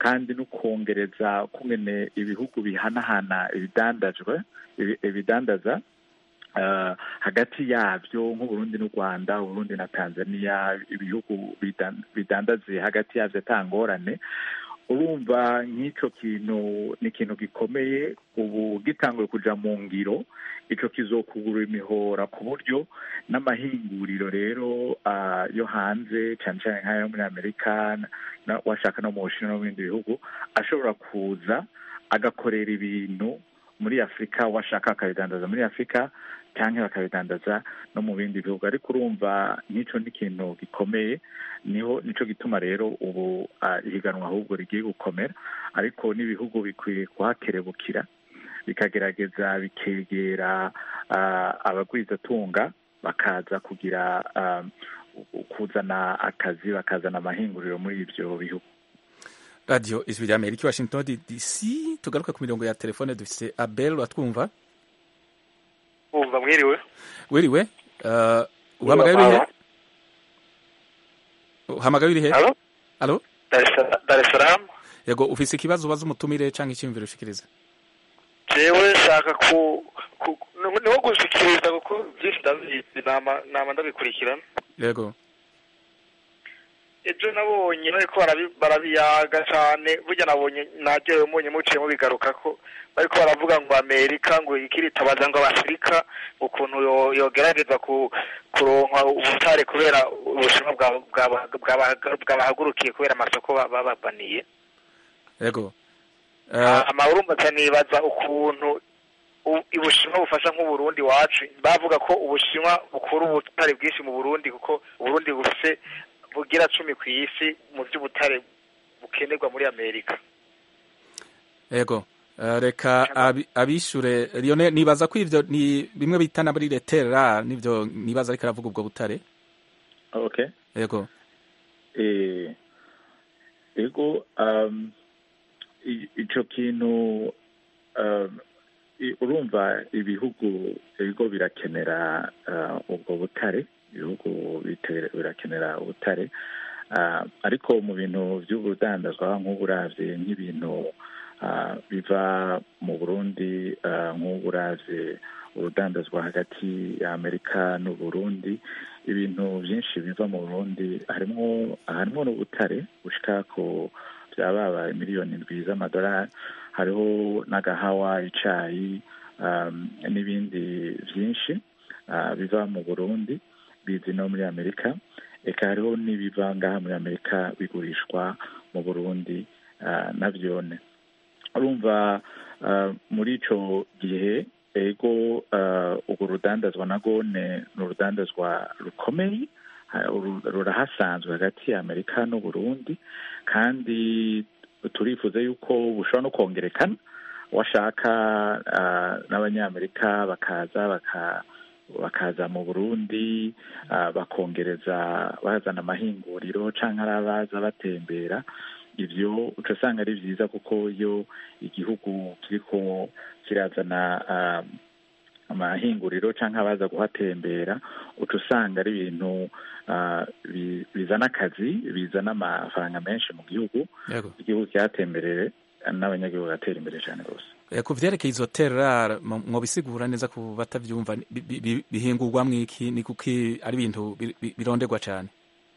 kandi no kongereza kungene ibihugu bihanahana ibidandajwe ibi- ibidandaza uh, hagati yabyo nk'uburundi n'u rwanda uburundi na tanzania ibihugu bidan- bidandaze hagati yabyo atangorane urumva nk'icyo kintu ni ikintu gikomeye ubu gitanguye kuja mu ngiro ico kizokugura imihora ku buryo n'amahinguriro rero ah, yo hanze cyane cyane nk'ayo muri amerika na- washaka no mu bushinwa no mu bindi bihugu ashobora kuza agakorera ibintu muri afurika washaka akabidandaza muri afurika cyangwa bakabidandaza no mu bindi bihugu ariko urumva nk'icyo ni ikintu gikomeye niho nico gituma rero ubu ah, ihiganwa ahubwo rigiye gukomera ariko n'ibihugu bikwiye kuhakerebukira bikagerageza bikegera ah, abagwizatunga bakaza kugira ah, kuzana akazi bakazana amahinguriro muri ibyo bihugu radiyo ijwi rya amerika washington dc tugaruke ku mirongo ya telefone dufite abel watwumva umva mwiriwe wiriwe uh, uhamagaye urihe uhamagaye urihe Halo? alo Dar es Sala- Dar es Salaam yego ufise ikibazo ubaza umutumire cyangwa icyiyumviro ushikiriza jewe nshaka ku ku- ni- niho gushikiriza kuko byinshi ndabizi nama nama ndabikurikirana yego ejo nabonye bariko barabi- barabiyaga cane burya nabonye najewe mbonye muciye mubigaruka ko bariko baravuga ngo amerika ngo ikiritabaza ngo abafurika ukuntu yo- yogerageza ku kuronka ubutare kubera ubushinwa bwa- bwa- bwa- bwabahagurukiye kubera amasoko ba- bababaniye yego uh, amahurumba nibaza ukuntu u- ubushinwa bufasha nk'uburundi wacu bavuga ko ubushinwa bukura ubutare bwinshi mu burundi kuko uburundi bufise bugira cumi ku isi mu by'ubutare bukenerwa muri amerika yego Uh, reka abi- abishure Lionel nibaza ko ivyo ni bimwe bita na muri letera nivyo nibaza ariko aravuga ubwo butare okay yego eh ego um, i- ico kintu um, i- urumva ibihugu ibigo birakenera uh, ubwo butare ibihugu bite- birakenera ubutare uh, ariko mu bintu by'ubudandazwa nk'uburavye nk'ibintu uh, biva mu burundi uh, nk'uburavye urudandazwa hagati ya amerika n'uburundi ibintu byinshi biva mu burundi harimo harimo n'ubutare bushika ku byababa miliyoni ndwi z'amadolari hariho n'agahawa icayi um, n'ibindi byinshi uh, biva mu burundi bizi no muri amerika eka hariho n'ibiva ngaha muri amerika bigurishwa mu burundi uh, navyone urumva uh, muri ico gihe ego uh, urwo rudandazwa nago ne ni urudandazwa rukomeye ha- uru- rurahasanzwe hagati ya amerika n'uburundi kandi turifuza yuko bushobora no kongerekana washaka uh, n'abanyamerika bakaza baka bakaza mu burundi uh, bakongereza bazana amahinguriro canke ari abaza batembera ivyo uca usanga ari vyiza kuko iyo igihugu kiriko kirazana uh, amahinguriro canke abaza kuhatembera uca usanga ari ibintu uh, bi- bizana akazi bizana amafaranga menshi mu gihugu yego igihugu cyatemberere n'abanyagihugu bagatera imbere cyane rwose Eh, ku vyerekeye izo terrar mwobisigura neza ku batavyumva ni- bi- bi- bihingurwa mwiki ni kuki ari ibintu bi- bi- bironderwa cane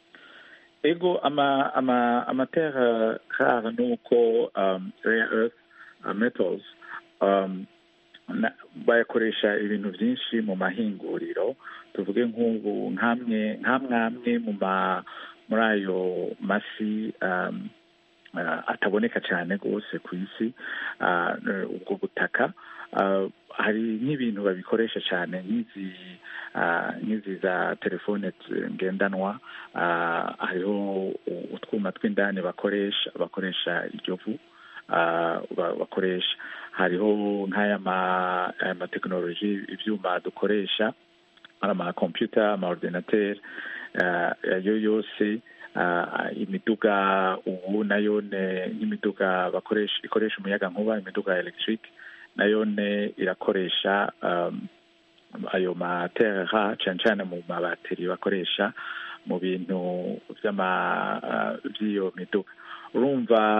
ego ama ama amaterre rare nuko um, rare earth uh, metals um, na, bayakoresha ibintu byinshi mu mahinguriro tuvuge nk'ubu nk'amwe nk'amwamwe mu ma muri ayo masi um, uh, ataboneka cyane rwose ku isi uh, ubwo butaka uh, hari nk'ibintu babikoresha cyane nk'izi uh, nk'izi za telefone t- ngendanwa uh, hariho u- utwuma tw'indani bakoresha bakoresha iryo vu uh, ba- bakoresha hariho nk'aya ma- aya matekinoloji ibyuma dukoresha ari amakompiyuta amaordinateri uh, ayo yose uh, imiduga ubu nayo ne nk'imiduga bakoresha ikoresha umuyaga nkuba imiduga ya electric nayo ne irakoresha um, ayo materre rare cyane cyane mu mabateri bakoresha mu bintu by'ama uh, by'iyo miduga urumva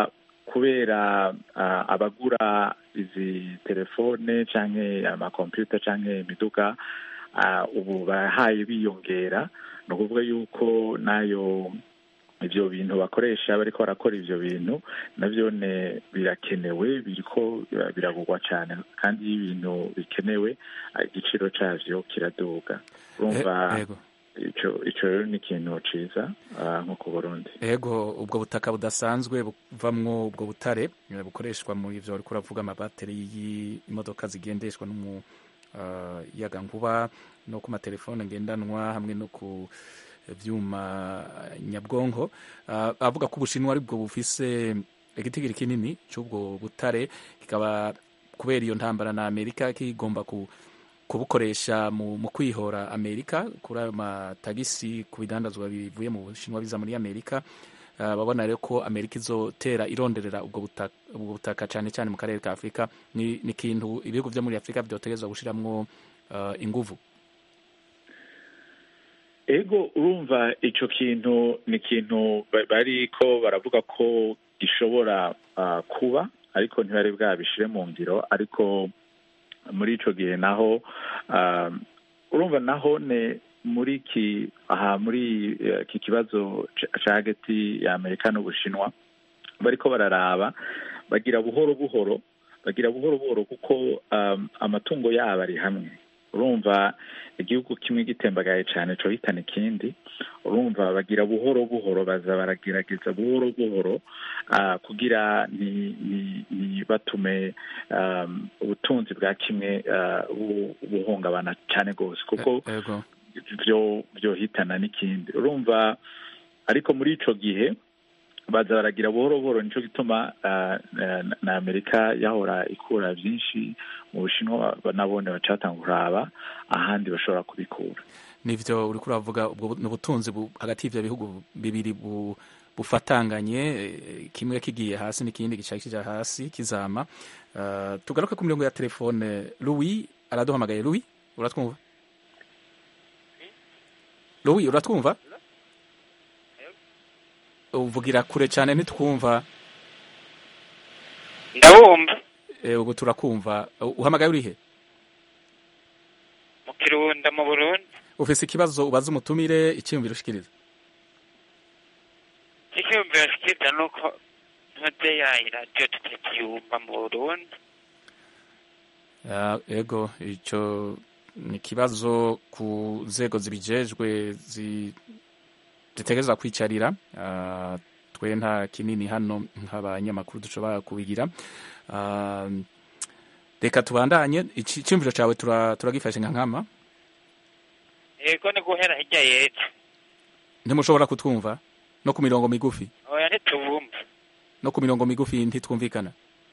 kubera ah, abagura izi telefone canke amakompyuta canke imiduga ah, ubu bahaye biyongera ni ukuvuga yuko nayo ivyo bintu bakoresha bariko barakora ivyo bintu navyo ne birakenewe biriko bira- biragurwa cane kandi iyo ibintu bikenewe ah, igiciro cavyo kiraduga urumva Eh, yego. ico ico rero ni ikintu ciza ah, nko ku burundi ego ubwo butaka budasanzwe buvamwo ubwo butare eh, bukoreshwa mu ivyo wariko uravuga amabateri y'imodoka zigendeshwa n'umuyaga nkuba no ku matelefone ngendanwa hamwe no ku vyuma nyabwonko Ah, avuga ko ubushinwa ari bwo bufise igitigiri kinini c'ubwo butare kikaba kubera iyo ntambara na amerika kigomba ku kubukoresha mu, mu kwihora amerika kuri ayo matagisi ku bidandazwa bivuye mu bushinwa biza muri amerika uh, babona rero ko amerika izotera ironderera ubwo butaka, ubwo butaka cyane cyane mu karere ka afurika ni ni ikintu ibihugu vyo muri afurika vyotegerezwa gushiramwo uh, inguvu ego urumva ico kintu ni ikintu ba- bariko baravuga ko gishobora ah, kuba ariko ntibari bwabishire mu ngiro ariko muri ico gihe naho ah, urumva naho ne muri ki aha muri eh, iki kibazo ca- ca hagati ya amerika n'ubushinwa bariko bararaba bagira buhoro buhoro bagira buhoro buhoro kuko um, amatungo yabo ari hamwe urumva igihugu kimwe gitembagaye cyane cyo hitana ikindi urumva bagira buhoro buhoro baza baragerageza buhoro buhoro ah, kugira ni ni ni batume um, ubutunzi bwa kimwe ah, bu- buhungabana cyane rwose kuko ego byo byohitana n'ikindi urumva ariko muri ico gihe baza baragira buhoro buhoro nico gituma ah, na- na amerika yahora ikura byinshi mu bushinwa ba- nabone bacatanga kuraba ahandi bashobora kubikura nivyo uriko uravuga ubwo bu- n'ubutunzi bu- hagati y'ivyo bihugu bibiri bu, bufatanganye eh, kimwe kigiye hasi n'ikindi gicaye kija hasi kizama uh, tugaruke ku mirongo ya telefone louis araduhamagaye louis uratwumva louis uratwumva uvugira kure cyane ntitwumva ndabumva eh, ubu turakumva Uh, uhamagaye urihe mu kirunda mu burundi ufise ikibazo ubaza umutumire icyiyumviro ushikiriza icyumviro shikiriza ni uko ntuze yayi radiyo tutakiyumva mu burundi Ya, ego ico ni ikibazo ku nzego zibijejwe zi- zitegerezwa kwicarira Ah, twe nta kinini hano nk'abanyamakuru dushobora kubigira Ah, reka tubandanye Ici- iciyumviro cawe tura- turagifashe nka nkama yego ni guhera hirya y'ejo ntimushobora kutwumva no ku mirongo migufi oya ntitubumva no ku mirongo migufi ntitwumvikana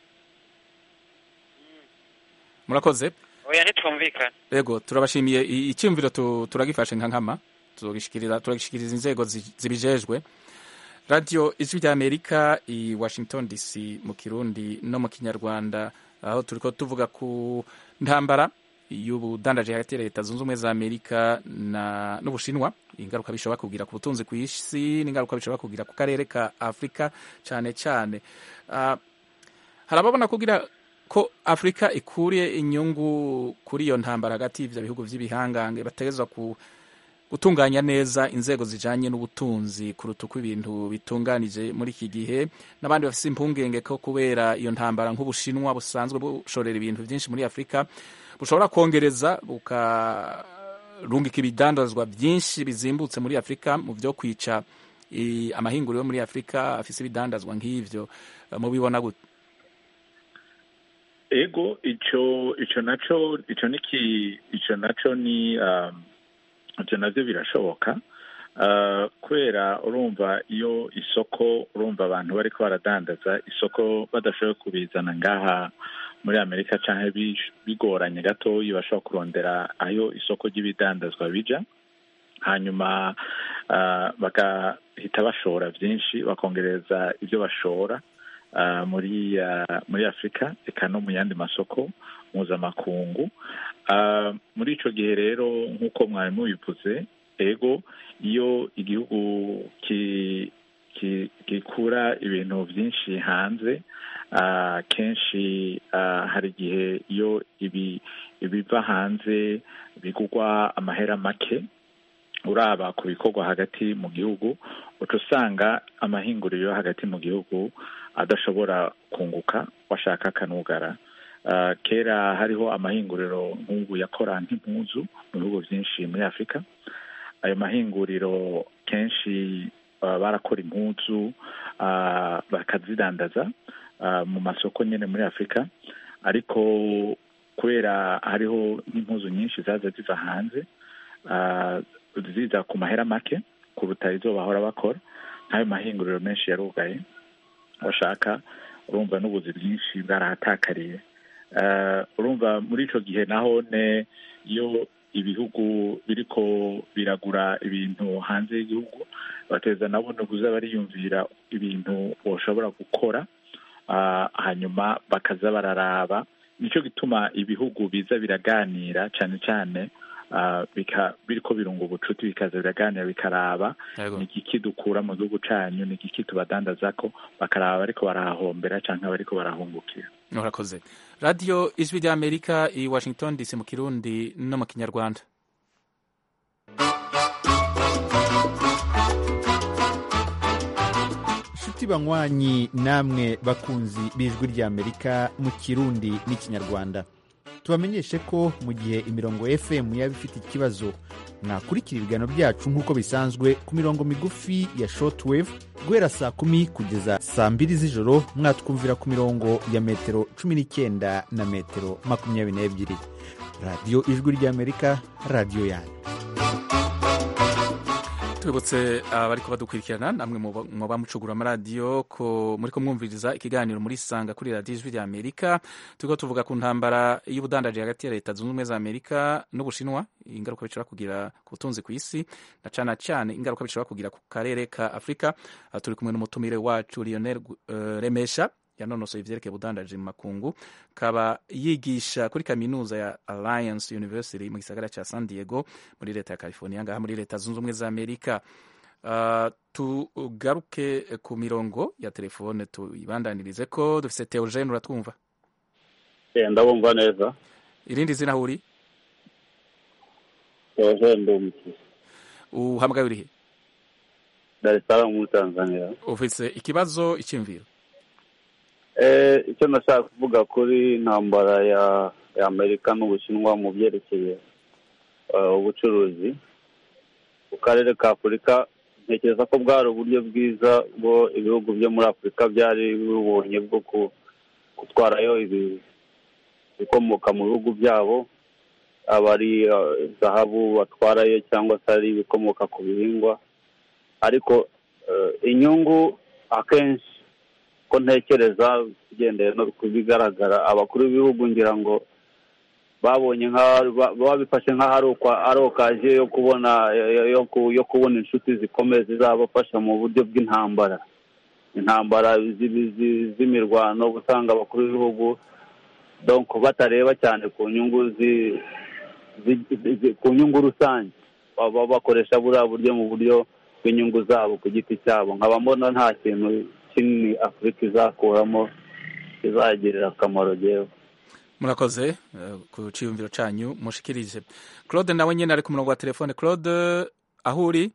murakoze oya ntitwumvikana Ego turabashimiye I- icyumviro tu- turagifashe nka nkama tuzogishikiriza turagishikiriza inzego zi- zibijejwe radio ijwi rya amerika i washington dc mu kirundi no mu kinyarwanda aho turiko tuvuga ku ntambara y'ubudandaje hagati ya leta zunze ubumwe za amerika na n'ubushinwa ingaruka bishobora kugira ku butunzi ku isi n'ingaruka bishobora kugira ku karere ka afurika cyane cyane Ah, hari ababona kugira ko afurika ikuriye inyungu kuri iyo ntambara hagati y'ivyo bihugu vy'ibihangange bategerezwa ku gutunganya neza inzego zijanye n'ubutunzi kuruta uko ibintu bitunganije muri iki gihe n'abandi bafise impungenge ko kubera iyo ntambara nk'ubushinwa busanzwe bushorera ibintu vyinshi muri afurika bushobora kongereza bukarungika ibidandazwa vyinshi bizimbutse muri afurika mu vyo kwica i- amahinguriro yo muri afurika afise ibidandazwa nk'ivyo Eh, mubibona gute ego ico ico naco ico niki ico naco ni um, ivyo navyo birashoboka uh, kubera urumva iyo isoko urumva abantu bariko baradandaza isoko badashoboye kubizana ngaha muri amerika canke bish- bigoranye gatoyi bashobora kurondera ayo isoko ry'ibidandazwa bija hanyuma uh, bagahita bashora vyinshi bakongereza ivyo bashora uh, muri uh, muri afurika eka no mu yandi masoko mpuzamakungu uh, muri ico gihe rero nk'uko mwari mubivuze ego iyo igihugu ki ki- gikura ibintu byinshi hanze Ah, kenshi ah, hari igihe iyo ibi ibiva hanze bigugwa amahera make uraba ku bikorwa hagati mu gihugu uca usanga amahinguriro yo hagati mu gihugu adashobora kunguka washaka akanugara Ah, kera hariho amahinguriro nk'ubu yakora nk'impuzu mu bihugu byinshi muri afurika ayo mahinguriro kenshi ah, barakora impuzu ah, bakazidandaza ah, mu masoko nyine muri afurika ariko kubera hariho n'impuzu nyinshi zaza ziva hanze ah, ziza ku mahera make kuruta izo bahora bakora nk'ayo mahinguriro menshi yarugaye bashaka urumva n'ubuzi bwinshi bwarahatakariye Eh, urumva muri ico gihe naho ne iyo ibihugu biriko biragura ibintu hanze y'igihugu bateza nabo no kuza bariyumvira ibintu boshobora gukora ah, hanyuma bakaza bararaba nico gituma ibihugu biza biraganira cane cane ah, bika- biriko birunga ubucuti bikaza biraganira bikaraba Yego. ni igiki dukura mu gihugu canyu ni igiki tubadandazako bakaraba bariko barahahombera canke bariko barahungukira murakoze radiyo ijwi ry'amerika i washington dc mu kirundi no mu kinyarwanda nshuti banywanyi namwe bakunzi b'ijwi ry'amerika mu kirundi n'ikinyarwanda tubamenyeshe ko mu gihe imirongo fm yaba ifite ikibazo mwakurikira ibiganiro byacu nk'uko bisanzwe ku mirongo migufi ya shortwave guhera saa kumi kugeza saa mbiri z'ijoro mwatwumvira ku mirongo ya metero cumi n'icyenda na metero makumyabiri n'ebyiri radiyo ijwi ry'amerika radiyo yanyu tubibutse abariko badukurikirana namwe muba- muba mucugura amaradiyo ko muriko mwumviriza ikiganiro muri sanga kuri radiyo ijwi rya amerika turiko tuvuga ku ntambara y'ubudandaji hagati ya leta zunze ubumwe za amerika n'ubushinwa ingaruka bishobora kugira ku butunzi ku isi na cane cane ingaruka bishobora kugira ku karere ka afurika Aha turi kumwe n'umutumire wacu lionel uh, remesha yanonosoye ivyerekeye ubudandaji mu makungu kaba yigisha kuri kaminuza ya alliance university mu gisagara ca san diego muri leta ya california ngaha muri leta zunze ubumwe za amerika Uh, tugaruke ku mirongo ya telefone tuyibandanirize ko dufise teogene uratwumva Eh, ndabumva neza irindi zina huri Eugene Ndumiki uhamagaye urihe Dar es Salaam muri Tanzania ufise ikibazo iciyumviro eh icyo nashaka kuvuga kuri intambara ya ya Amerika n'Ubushinwa mu byerekeye eh, ubucuruzi ku karere ka Afurika ntekereza ko bwari uburyo bwiza bwo ibihugu byo muri Afurika byari bibonye bwo ku- gutwarayo ibi- ibikomoka mu bihugu byabo aba ari eh, zahabu batwarayo cyangwa se ari ibikomoka ku bihingwa ariko eh, inyungu akenshi ko ntekereza ugendeye no ku bigaragara abakuru b'ibihugu ngira ngo babonye nka ba- babifashe nk'aho ari ukwa- ari okaje yo kubona yo- yo ku- yo kubona inshuti zikomeye zizabafasha mu buryo bw'intambara intambara zi- zi- z'imirwano usanga abakuru b'ibihugu donc batareba cyane ku nyungu zi- zi- zi- zi- ku nyungu rusange baba bakoresha buriya buryo mu buryo bw'inyungu zabo ku giti cyabo nkaba mbona nta kintu kinini afurika izakuramo kizagirira akamaro jewe murakoze eh, ku ciyumviro canyu mushikirije claude nawe nyene ari ku murongo wa telefone claude aho uri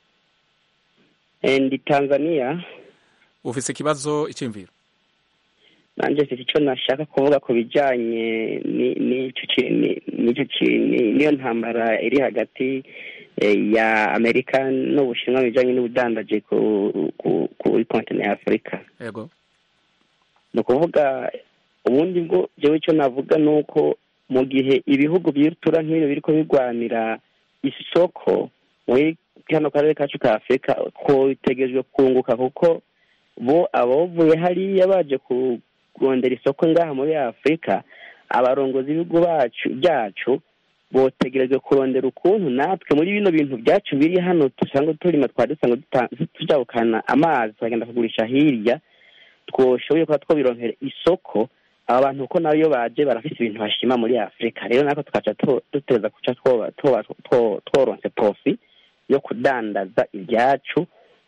Eh, ndi tanzania ufise ikibazo iciyumviro nanjye mfite icyo nashaka kuvuga ku bijyanye ni- n'icyo ki- ni- n'icyo ki- ni- n'iyo ntambara iri hagati eh, ya amerika n'ubushinwa mu bijyanye n'ubudandaji ku- ku- kuri kontinent ya afurika yego ni ukuvuga ubundi bwo jewe icyo navuga ni uko mu gihe ibihugu by'itura nk'ibyo biriko birwanira isoko muri kano karere kacu ka afurika ko bitegerejwe kunguka kuko bo abavuye hariya baje ku- kurondera isoko ngaha muri afurika abarongozi b'ibihugu bacu byacu botegerejwe kurondera ukuntu natwe muri bino bintu byacu biri hano dusanzwe turima twari dusanzwe duta- tujabukana amazi tukagenda kugurisha hirya twoshoboye kuba twobironkera isoko aba bantu uko nabo iyo baje barafise ibintu bashima muri afurika rero natwe tukaca tu- duteza kuca twoba- twoba- two- tworonse profi yo kudandaza ibyacu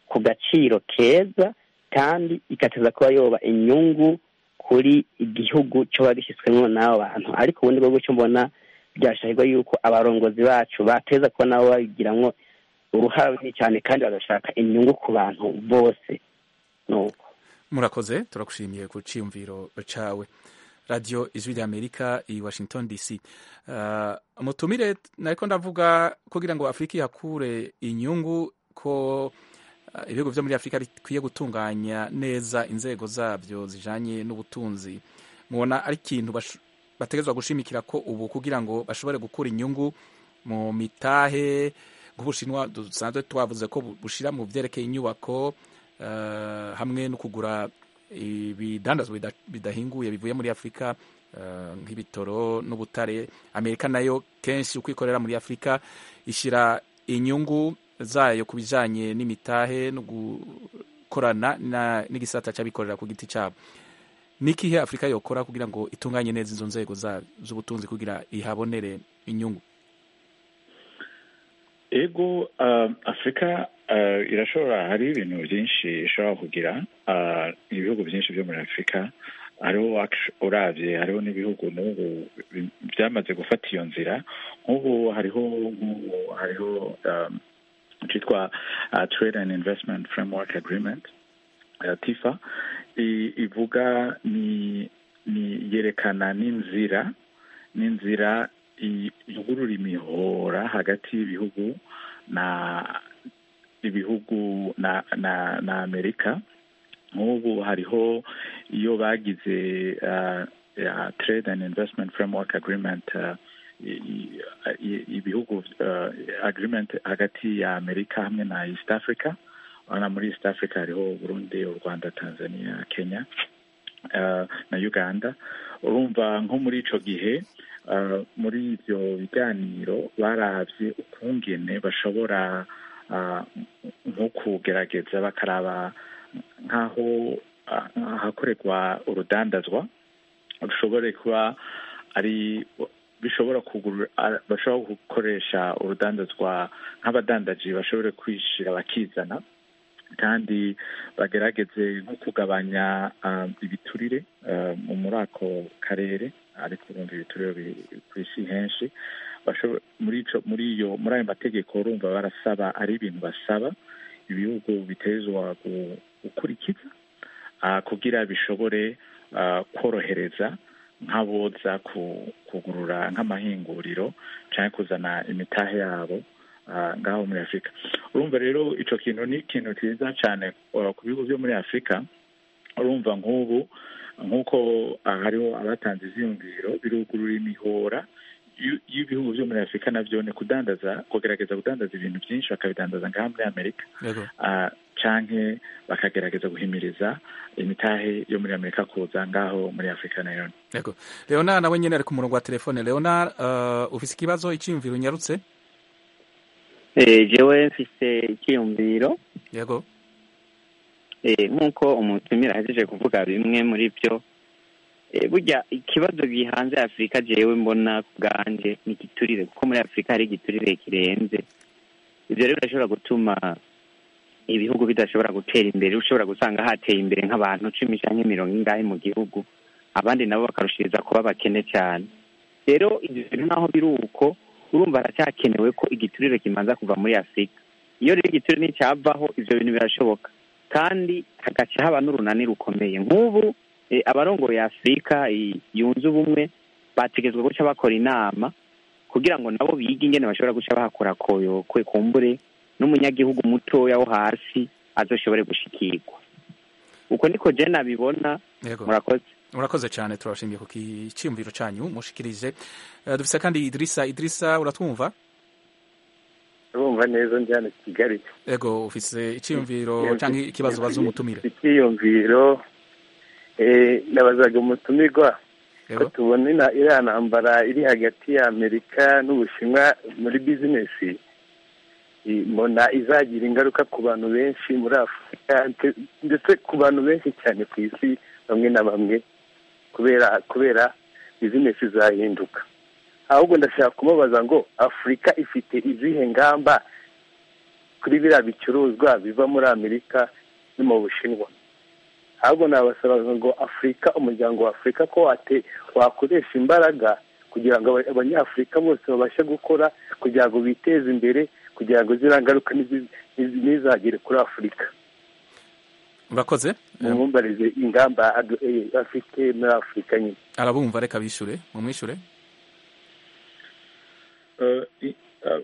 ku gaciro keza kandi igateza kuba yoba inyungu kuri igihugu cyoba gishyizwemo n'abo bantu ariko ubundi bwo cyo mbona byashahirwa yuko abarongozi bacu bateza kuba nabo babigiramwo uruhare runini cyane kandi bagashaka inyungu ku bantu bose nuko murakoze turagushimiye ku cyiyumviro cawe radiyo ijwi ry'amerika i washington dc uh, mutumire nariko ndavuga kugira ngo afurika ihakure inyungu ko uh, ibihugu vyo muri afurika bikwiye gutunganya neza inzego zabyo zijanye n'ubutunzi mubona ari ikintu bategezwa gushimikira ko ubu kugira ngo bashobore gukura inyungu mu mitahe nk'ubushinwa dusanzwe twavuze ko bushira mu vyerekeye inyubako uh, hamwe no kugura ibidandazwa bidahinguye bivuye muri afurika nk'ibitoro n'ubutare amerika nayo kenshi uko ikorera muri afurika ishyira inyungu zayo ku bijyanye n'imitahe no gukorana n'igisata cy'abikorera ku giti cyabo n'ikihe afurika yokora kugira ngo itunganye neza izo nzego z'ubutunzi kugira ihabonere inyungu ego afurika irashobora hari ibintu byinshi ishobora kugira ibihugu byinshi byo muri afurika hariho urabye hariho n'ibihugu n'ubu byamaze gufata iyo nzira nk'ubu hariho nk'ubu hariho cyitwa trade and investment framework agreement tifa ivuga ni ni yerekana n'inzira n'inzira ivugurura imihora hagati y'ibihugu na ibihugu na na na amerika nk'ubu hariho iyo bagize trade and investment framework agreement ibihugu agreement hagati ya amerika hamwe na east africa urabona muri east africa hariho burundi u rwanda tanzania kenya na uganda urumva nko muri ico gihe muri ibyo biganiro barabye ukungene bashobora nko kugerageza bakaraba nk'aho ahakorerwa urudandazwa rushobore kuba ari bishobora kugura bashobora gukoresha urudandazwa nk'abadandaji bashobore kwishira bakizana kandi bagerageze nko kugabanya ibiturire muri ako karere ariko urumva ibiturire ku isi henshi muri muri iyo muri ayo mategeko urumva barasaba ari ibintu basaba ibihugu bitezwa gukurikiza kugira bishobore korohereza nk'aboza kugurura nk'amahinguriro cyangwa kuzana imitahe yabo ngaho muri afurika urumva rero icyo kintu ni ikintu cyiza cyane ku bihugu byo muri afurika urumva nk'ubu nk'uko hariho abatanze iziyumviro birugurura imihora y'ibihugu byo muri afurika nabyo ni kudandaza kugerageza kudandaza ibintu byinshi bakabidandaza ngaha muri amerika canke bakagerageza guhimiriza imitahe yo muri amerika kuza ngaho muri afurika nayo yego leonard nawe nyine ari ku murongo wa telefone leonard uh, ufise ikibazo icyiyumviro unyarutse jewe mfise icyiyumviro yego nk'uko umutumira ahejeje kuvuga bimwe muri byo burya ikibazo gihanze afurika jewe mbona ku bwanjye ni igiturire kuko muri afurika hari igiturire kirenze ibyo rero birashobora gutuma ibihugu bidashobora gutera imbere ushobora gusanga hateye imbere nk'abantu cumi cyangwa mirongo ingahe mu gihugu abandi nabo bakarushiriza kuba bakene cyane rero ibyo bintu naho biri uko urumva haracyakenewe ko igiturire kimanza kuva muri afurika iyo rero igiturire nticyavaho ibyo bintu birashoboka kandi hagaca haba n'urunani rukomeye nk'ubu abarongoye afurika yunze ubumwe bategetswe guca bakora inama kugira ngo nabo bige ingene bashobora guca bahakora koyokwe kumbure n'umunyagihugu mutoya wo hasi azoshobore gushikirwa uko niko je nabibona murakoze urakoze cyane turabashimiye ku kiciyumviro cyanyu mushikirije uh, dufise kandi idirisa idirisa uratwumva urumva neza ndi hano kigali ego ufise iciyumviro cyangwa ikibazo baza umutumire icyiyumviro nabazaga umutumirwa ko tubona iriya ntambara iri hagati ya amerika n'ubushinwa muri bizinesi mbona izagira ingaruka ku bantu benshi muri afurika ndetse ku bantu benshi cyane ku isi bamwe na bamwe kubera kubera bizinesi zahinduka ahubwo ndashaka kumubaza ngo afurika ifite izihe ngamba kuri biriya bicuruzwa biva muri amerika no mu bushinwa ahubwo nabasaba ngo afurika umuryango wa afurika ko wate wakoresha imbaraga kugira ngo aba- abanyafurika bose babashe gukora kugira ngo biteze imbere kugira ngo ziriya ngaruka nizi- nizi- ntizagere kuri afurika urakoze mumwumbarize ingamba adu- eh, afite muri afurika nyine arabumva reka bishure mumwishure Eh, i- eh,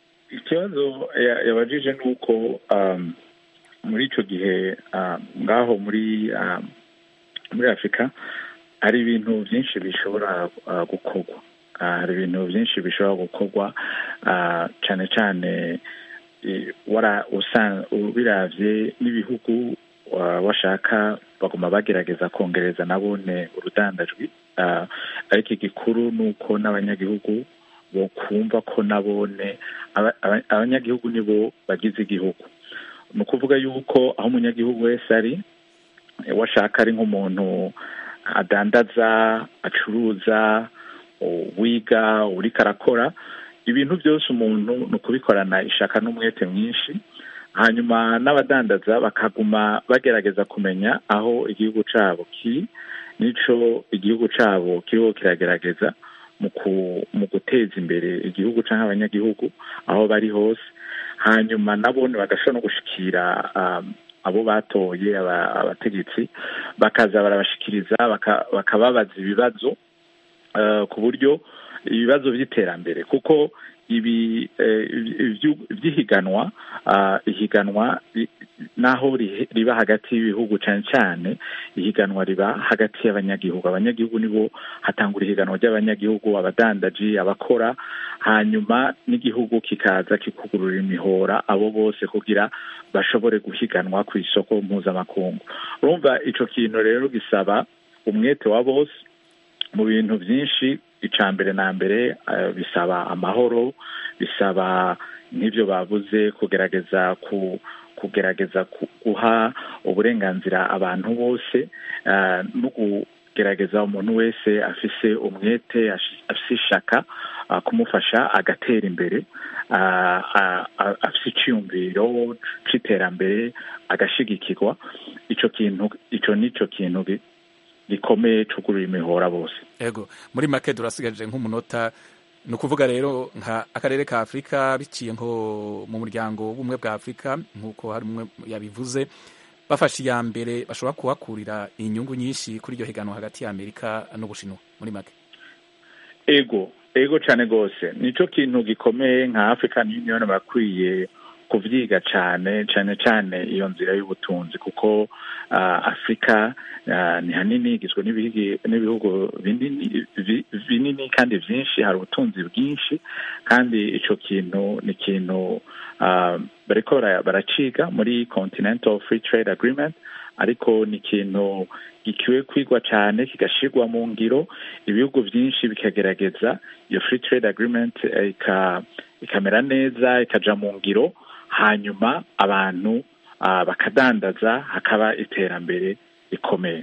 ikibazo ya- yabajije ni uko um, muri icyo gihe um, ngaho muri um, muri afurika hari ibintu byinshi bishobora uh, gukorwa Ah, hari ibintu byinshi bishobora gukorwa ah, cyane cyane eh, wara usan- ubiravye n'ibihugu wa- washaka baguma bagerageza kongereza nabone urudandajwi Ah, ariko igikuru ni uko n'abanyagihugu bokumva ko nabone aba- aba- abanyagihugu nibo bagize igihugu ni ukuvuga yuko aho umunyagihugu wese ari eh, washaka ari nk'umuntu adandaza acuruza u- wiga uriko arakora ibintu byose umuntu ni ukubikorana ishaka n'umwete mwinshi hanyuma n'abadandaza bakaguma bagerageza kumenya aho igihugu cyabo kiri n'ico igihugu cyabo kiriho kiragerageza mu ku- mu guteza imbere igihugu cyangwa abanyagihugu aho bari hose hanyuma nabone bagashobora no gushikira um, abo batoye aba- abategetsi bakaza barabashikiriza baka- bakababaza ibibazo eh, ku buryo ibibazo by'iterambere kuko ibi eh, ibyu- by'ihiganwa ah, ihiganwa ri- naho rihe- riba hagati y'ibihugu cyane cyane ihiganwa riba hagati y'abanyagihugu abanyagihugu nibo hatangura ihiganwa ry'abanyagihugu abadandaji abakora hanyuma n'igihugu kikaza kikugurura imihora abo bose kugira bashobore guhiganwa ku isoko mpuzamakungu urumva ico kintu rero gisaba umwete wa bose mu bintu byinshi icya mbere na mbere eh, bisaba amahoro bisaba nk'ibyo bavuze kugerageza ku kugerageza ku- guha uburenganzira abantu bose eh, no kugerageza umuntu wese afise umwete ashi- afise ishaka ah, kumufasha agatera imbere ah, ah, ah, afise iciyumviro c'iterambere agashigikirwa ico kintu ico nico kintu gi- gikomeye cugurura imihora bose ego muri make turasigaje nk'umunota ni ukuvuga rero nka akarere ka afurika biciye nko mu muryango w'ubumwe bwa afurika nk'uko hari umwe yabivuze bafashe iya mbere bashobora kuhakurira inyungu nyinshi kuri iryo higanwa hagati ya amerika n'ubushinwa muri make ego ego cyane rwose nico kintu gikomeye nka african union bakwiye kuvyiga cyane cyane cyane iyo nzira y'ubutunzi kuko ah, afurika ah, ni hanini igizwe n'ibihigi- n'ibihugu binini vi- binini kandi vyinshi hari ubutunzi bwinshi kandi ico kintu ni ikintu ah, bariko bara- baraciga muri continental free trade agreement ariko ni ikintu gikiwe kwigwa cyane kigashirwa mu ngiro ibihugu byinshi bikagerageza iyo free trade agreement eh, ika- ikamera neza ikaja mu ngiro hanyuma abantu ah, bakadandaza hakaba iterambere rikomeye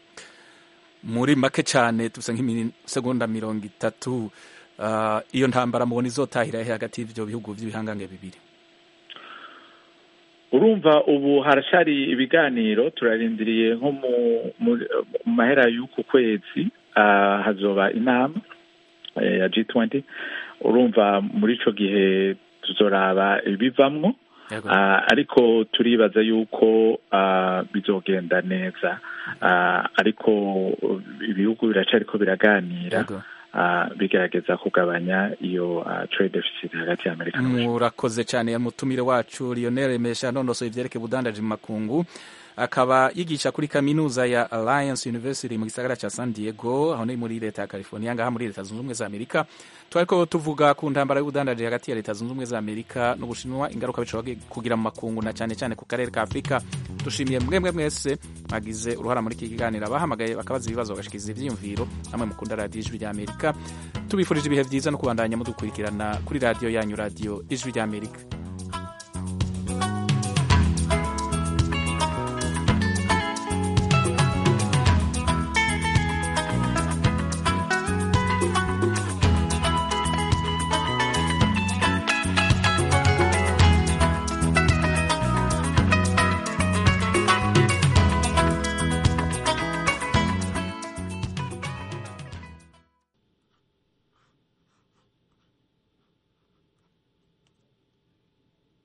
muri make cyane tusa nk'imisegonda mirongo itatu ah, iyo ntambara mubona izotahira he hagati y'ivyo bihugu vy'ibihangange bibiri urumva ubu harashari ibiganiro turarindiriye nko mu mu- mu mahera y'uku kwezi ah, hazoba inama eh, ya G20 urumva muri ico gihe tuzoraba ibivamwo Yego. Ah, ariko turibaza yuko ah, bizogenda neza Ah, ariko ibihugu biracariko biraganira Yego. ah, bigerageza kugabanya iyo ah, trade deficit hagati ya Amerika n'Ubushinwa. murakoze cyane mutumire wacu Lionel Mesha nonosoye ivyerekeye ubudandaji mu makungu akaba yigisha kuri kaminuza ya Alliance University mu gisagara ca San Diego aho ni muri leta ya California ngaha muri leta zunze ubumwe za Amerika twariko tuvuga ku ntambara y'ubudandaji hagati ya leta zunze ubumwe za Amerika n'Ubushinwa ingaruka bishobora kugira mu makungu na cyane cyane ku karere ka Afurika dushimiye mwemwe mwese mwagize uruhara muri iki kiganiro abahamagaye bakabaza ibibazo bagashikiriza ivyiyumviro namwe mukunda radiyo ijwi rya Amerika tubifurije ibihe vyiza no kubandanya mudukurikirana kuri radiyo yanyu radiyo ijwi rya Amerika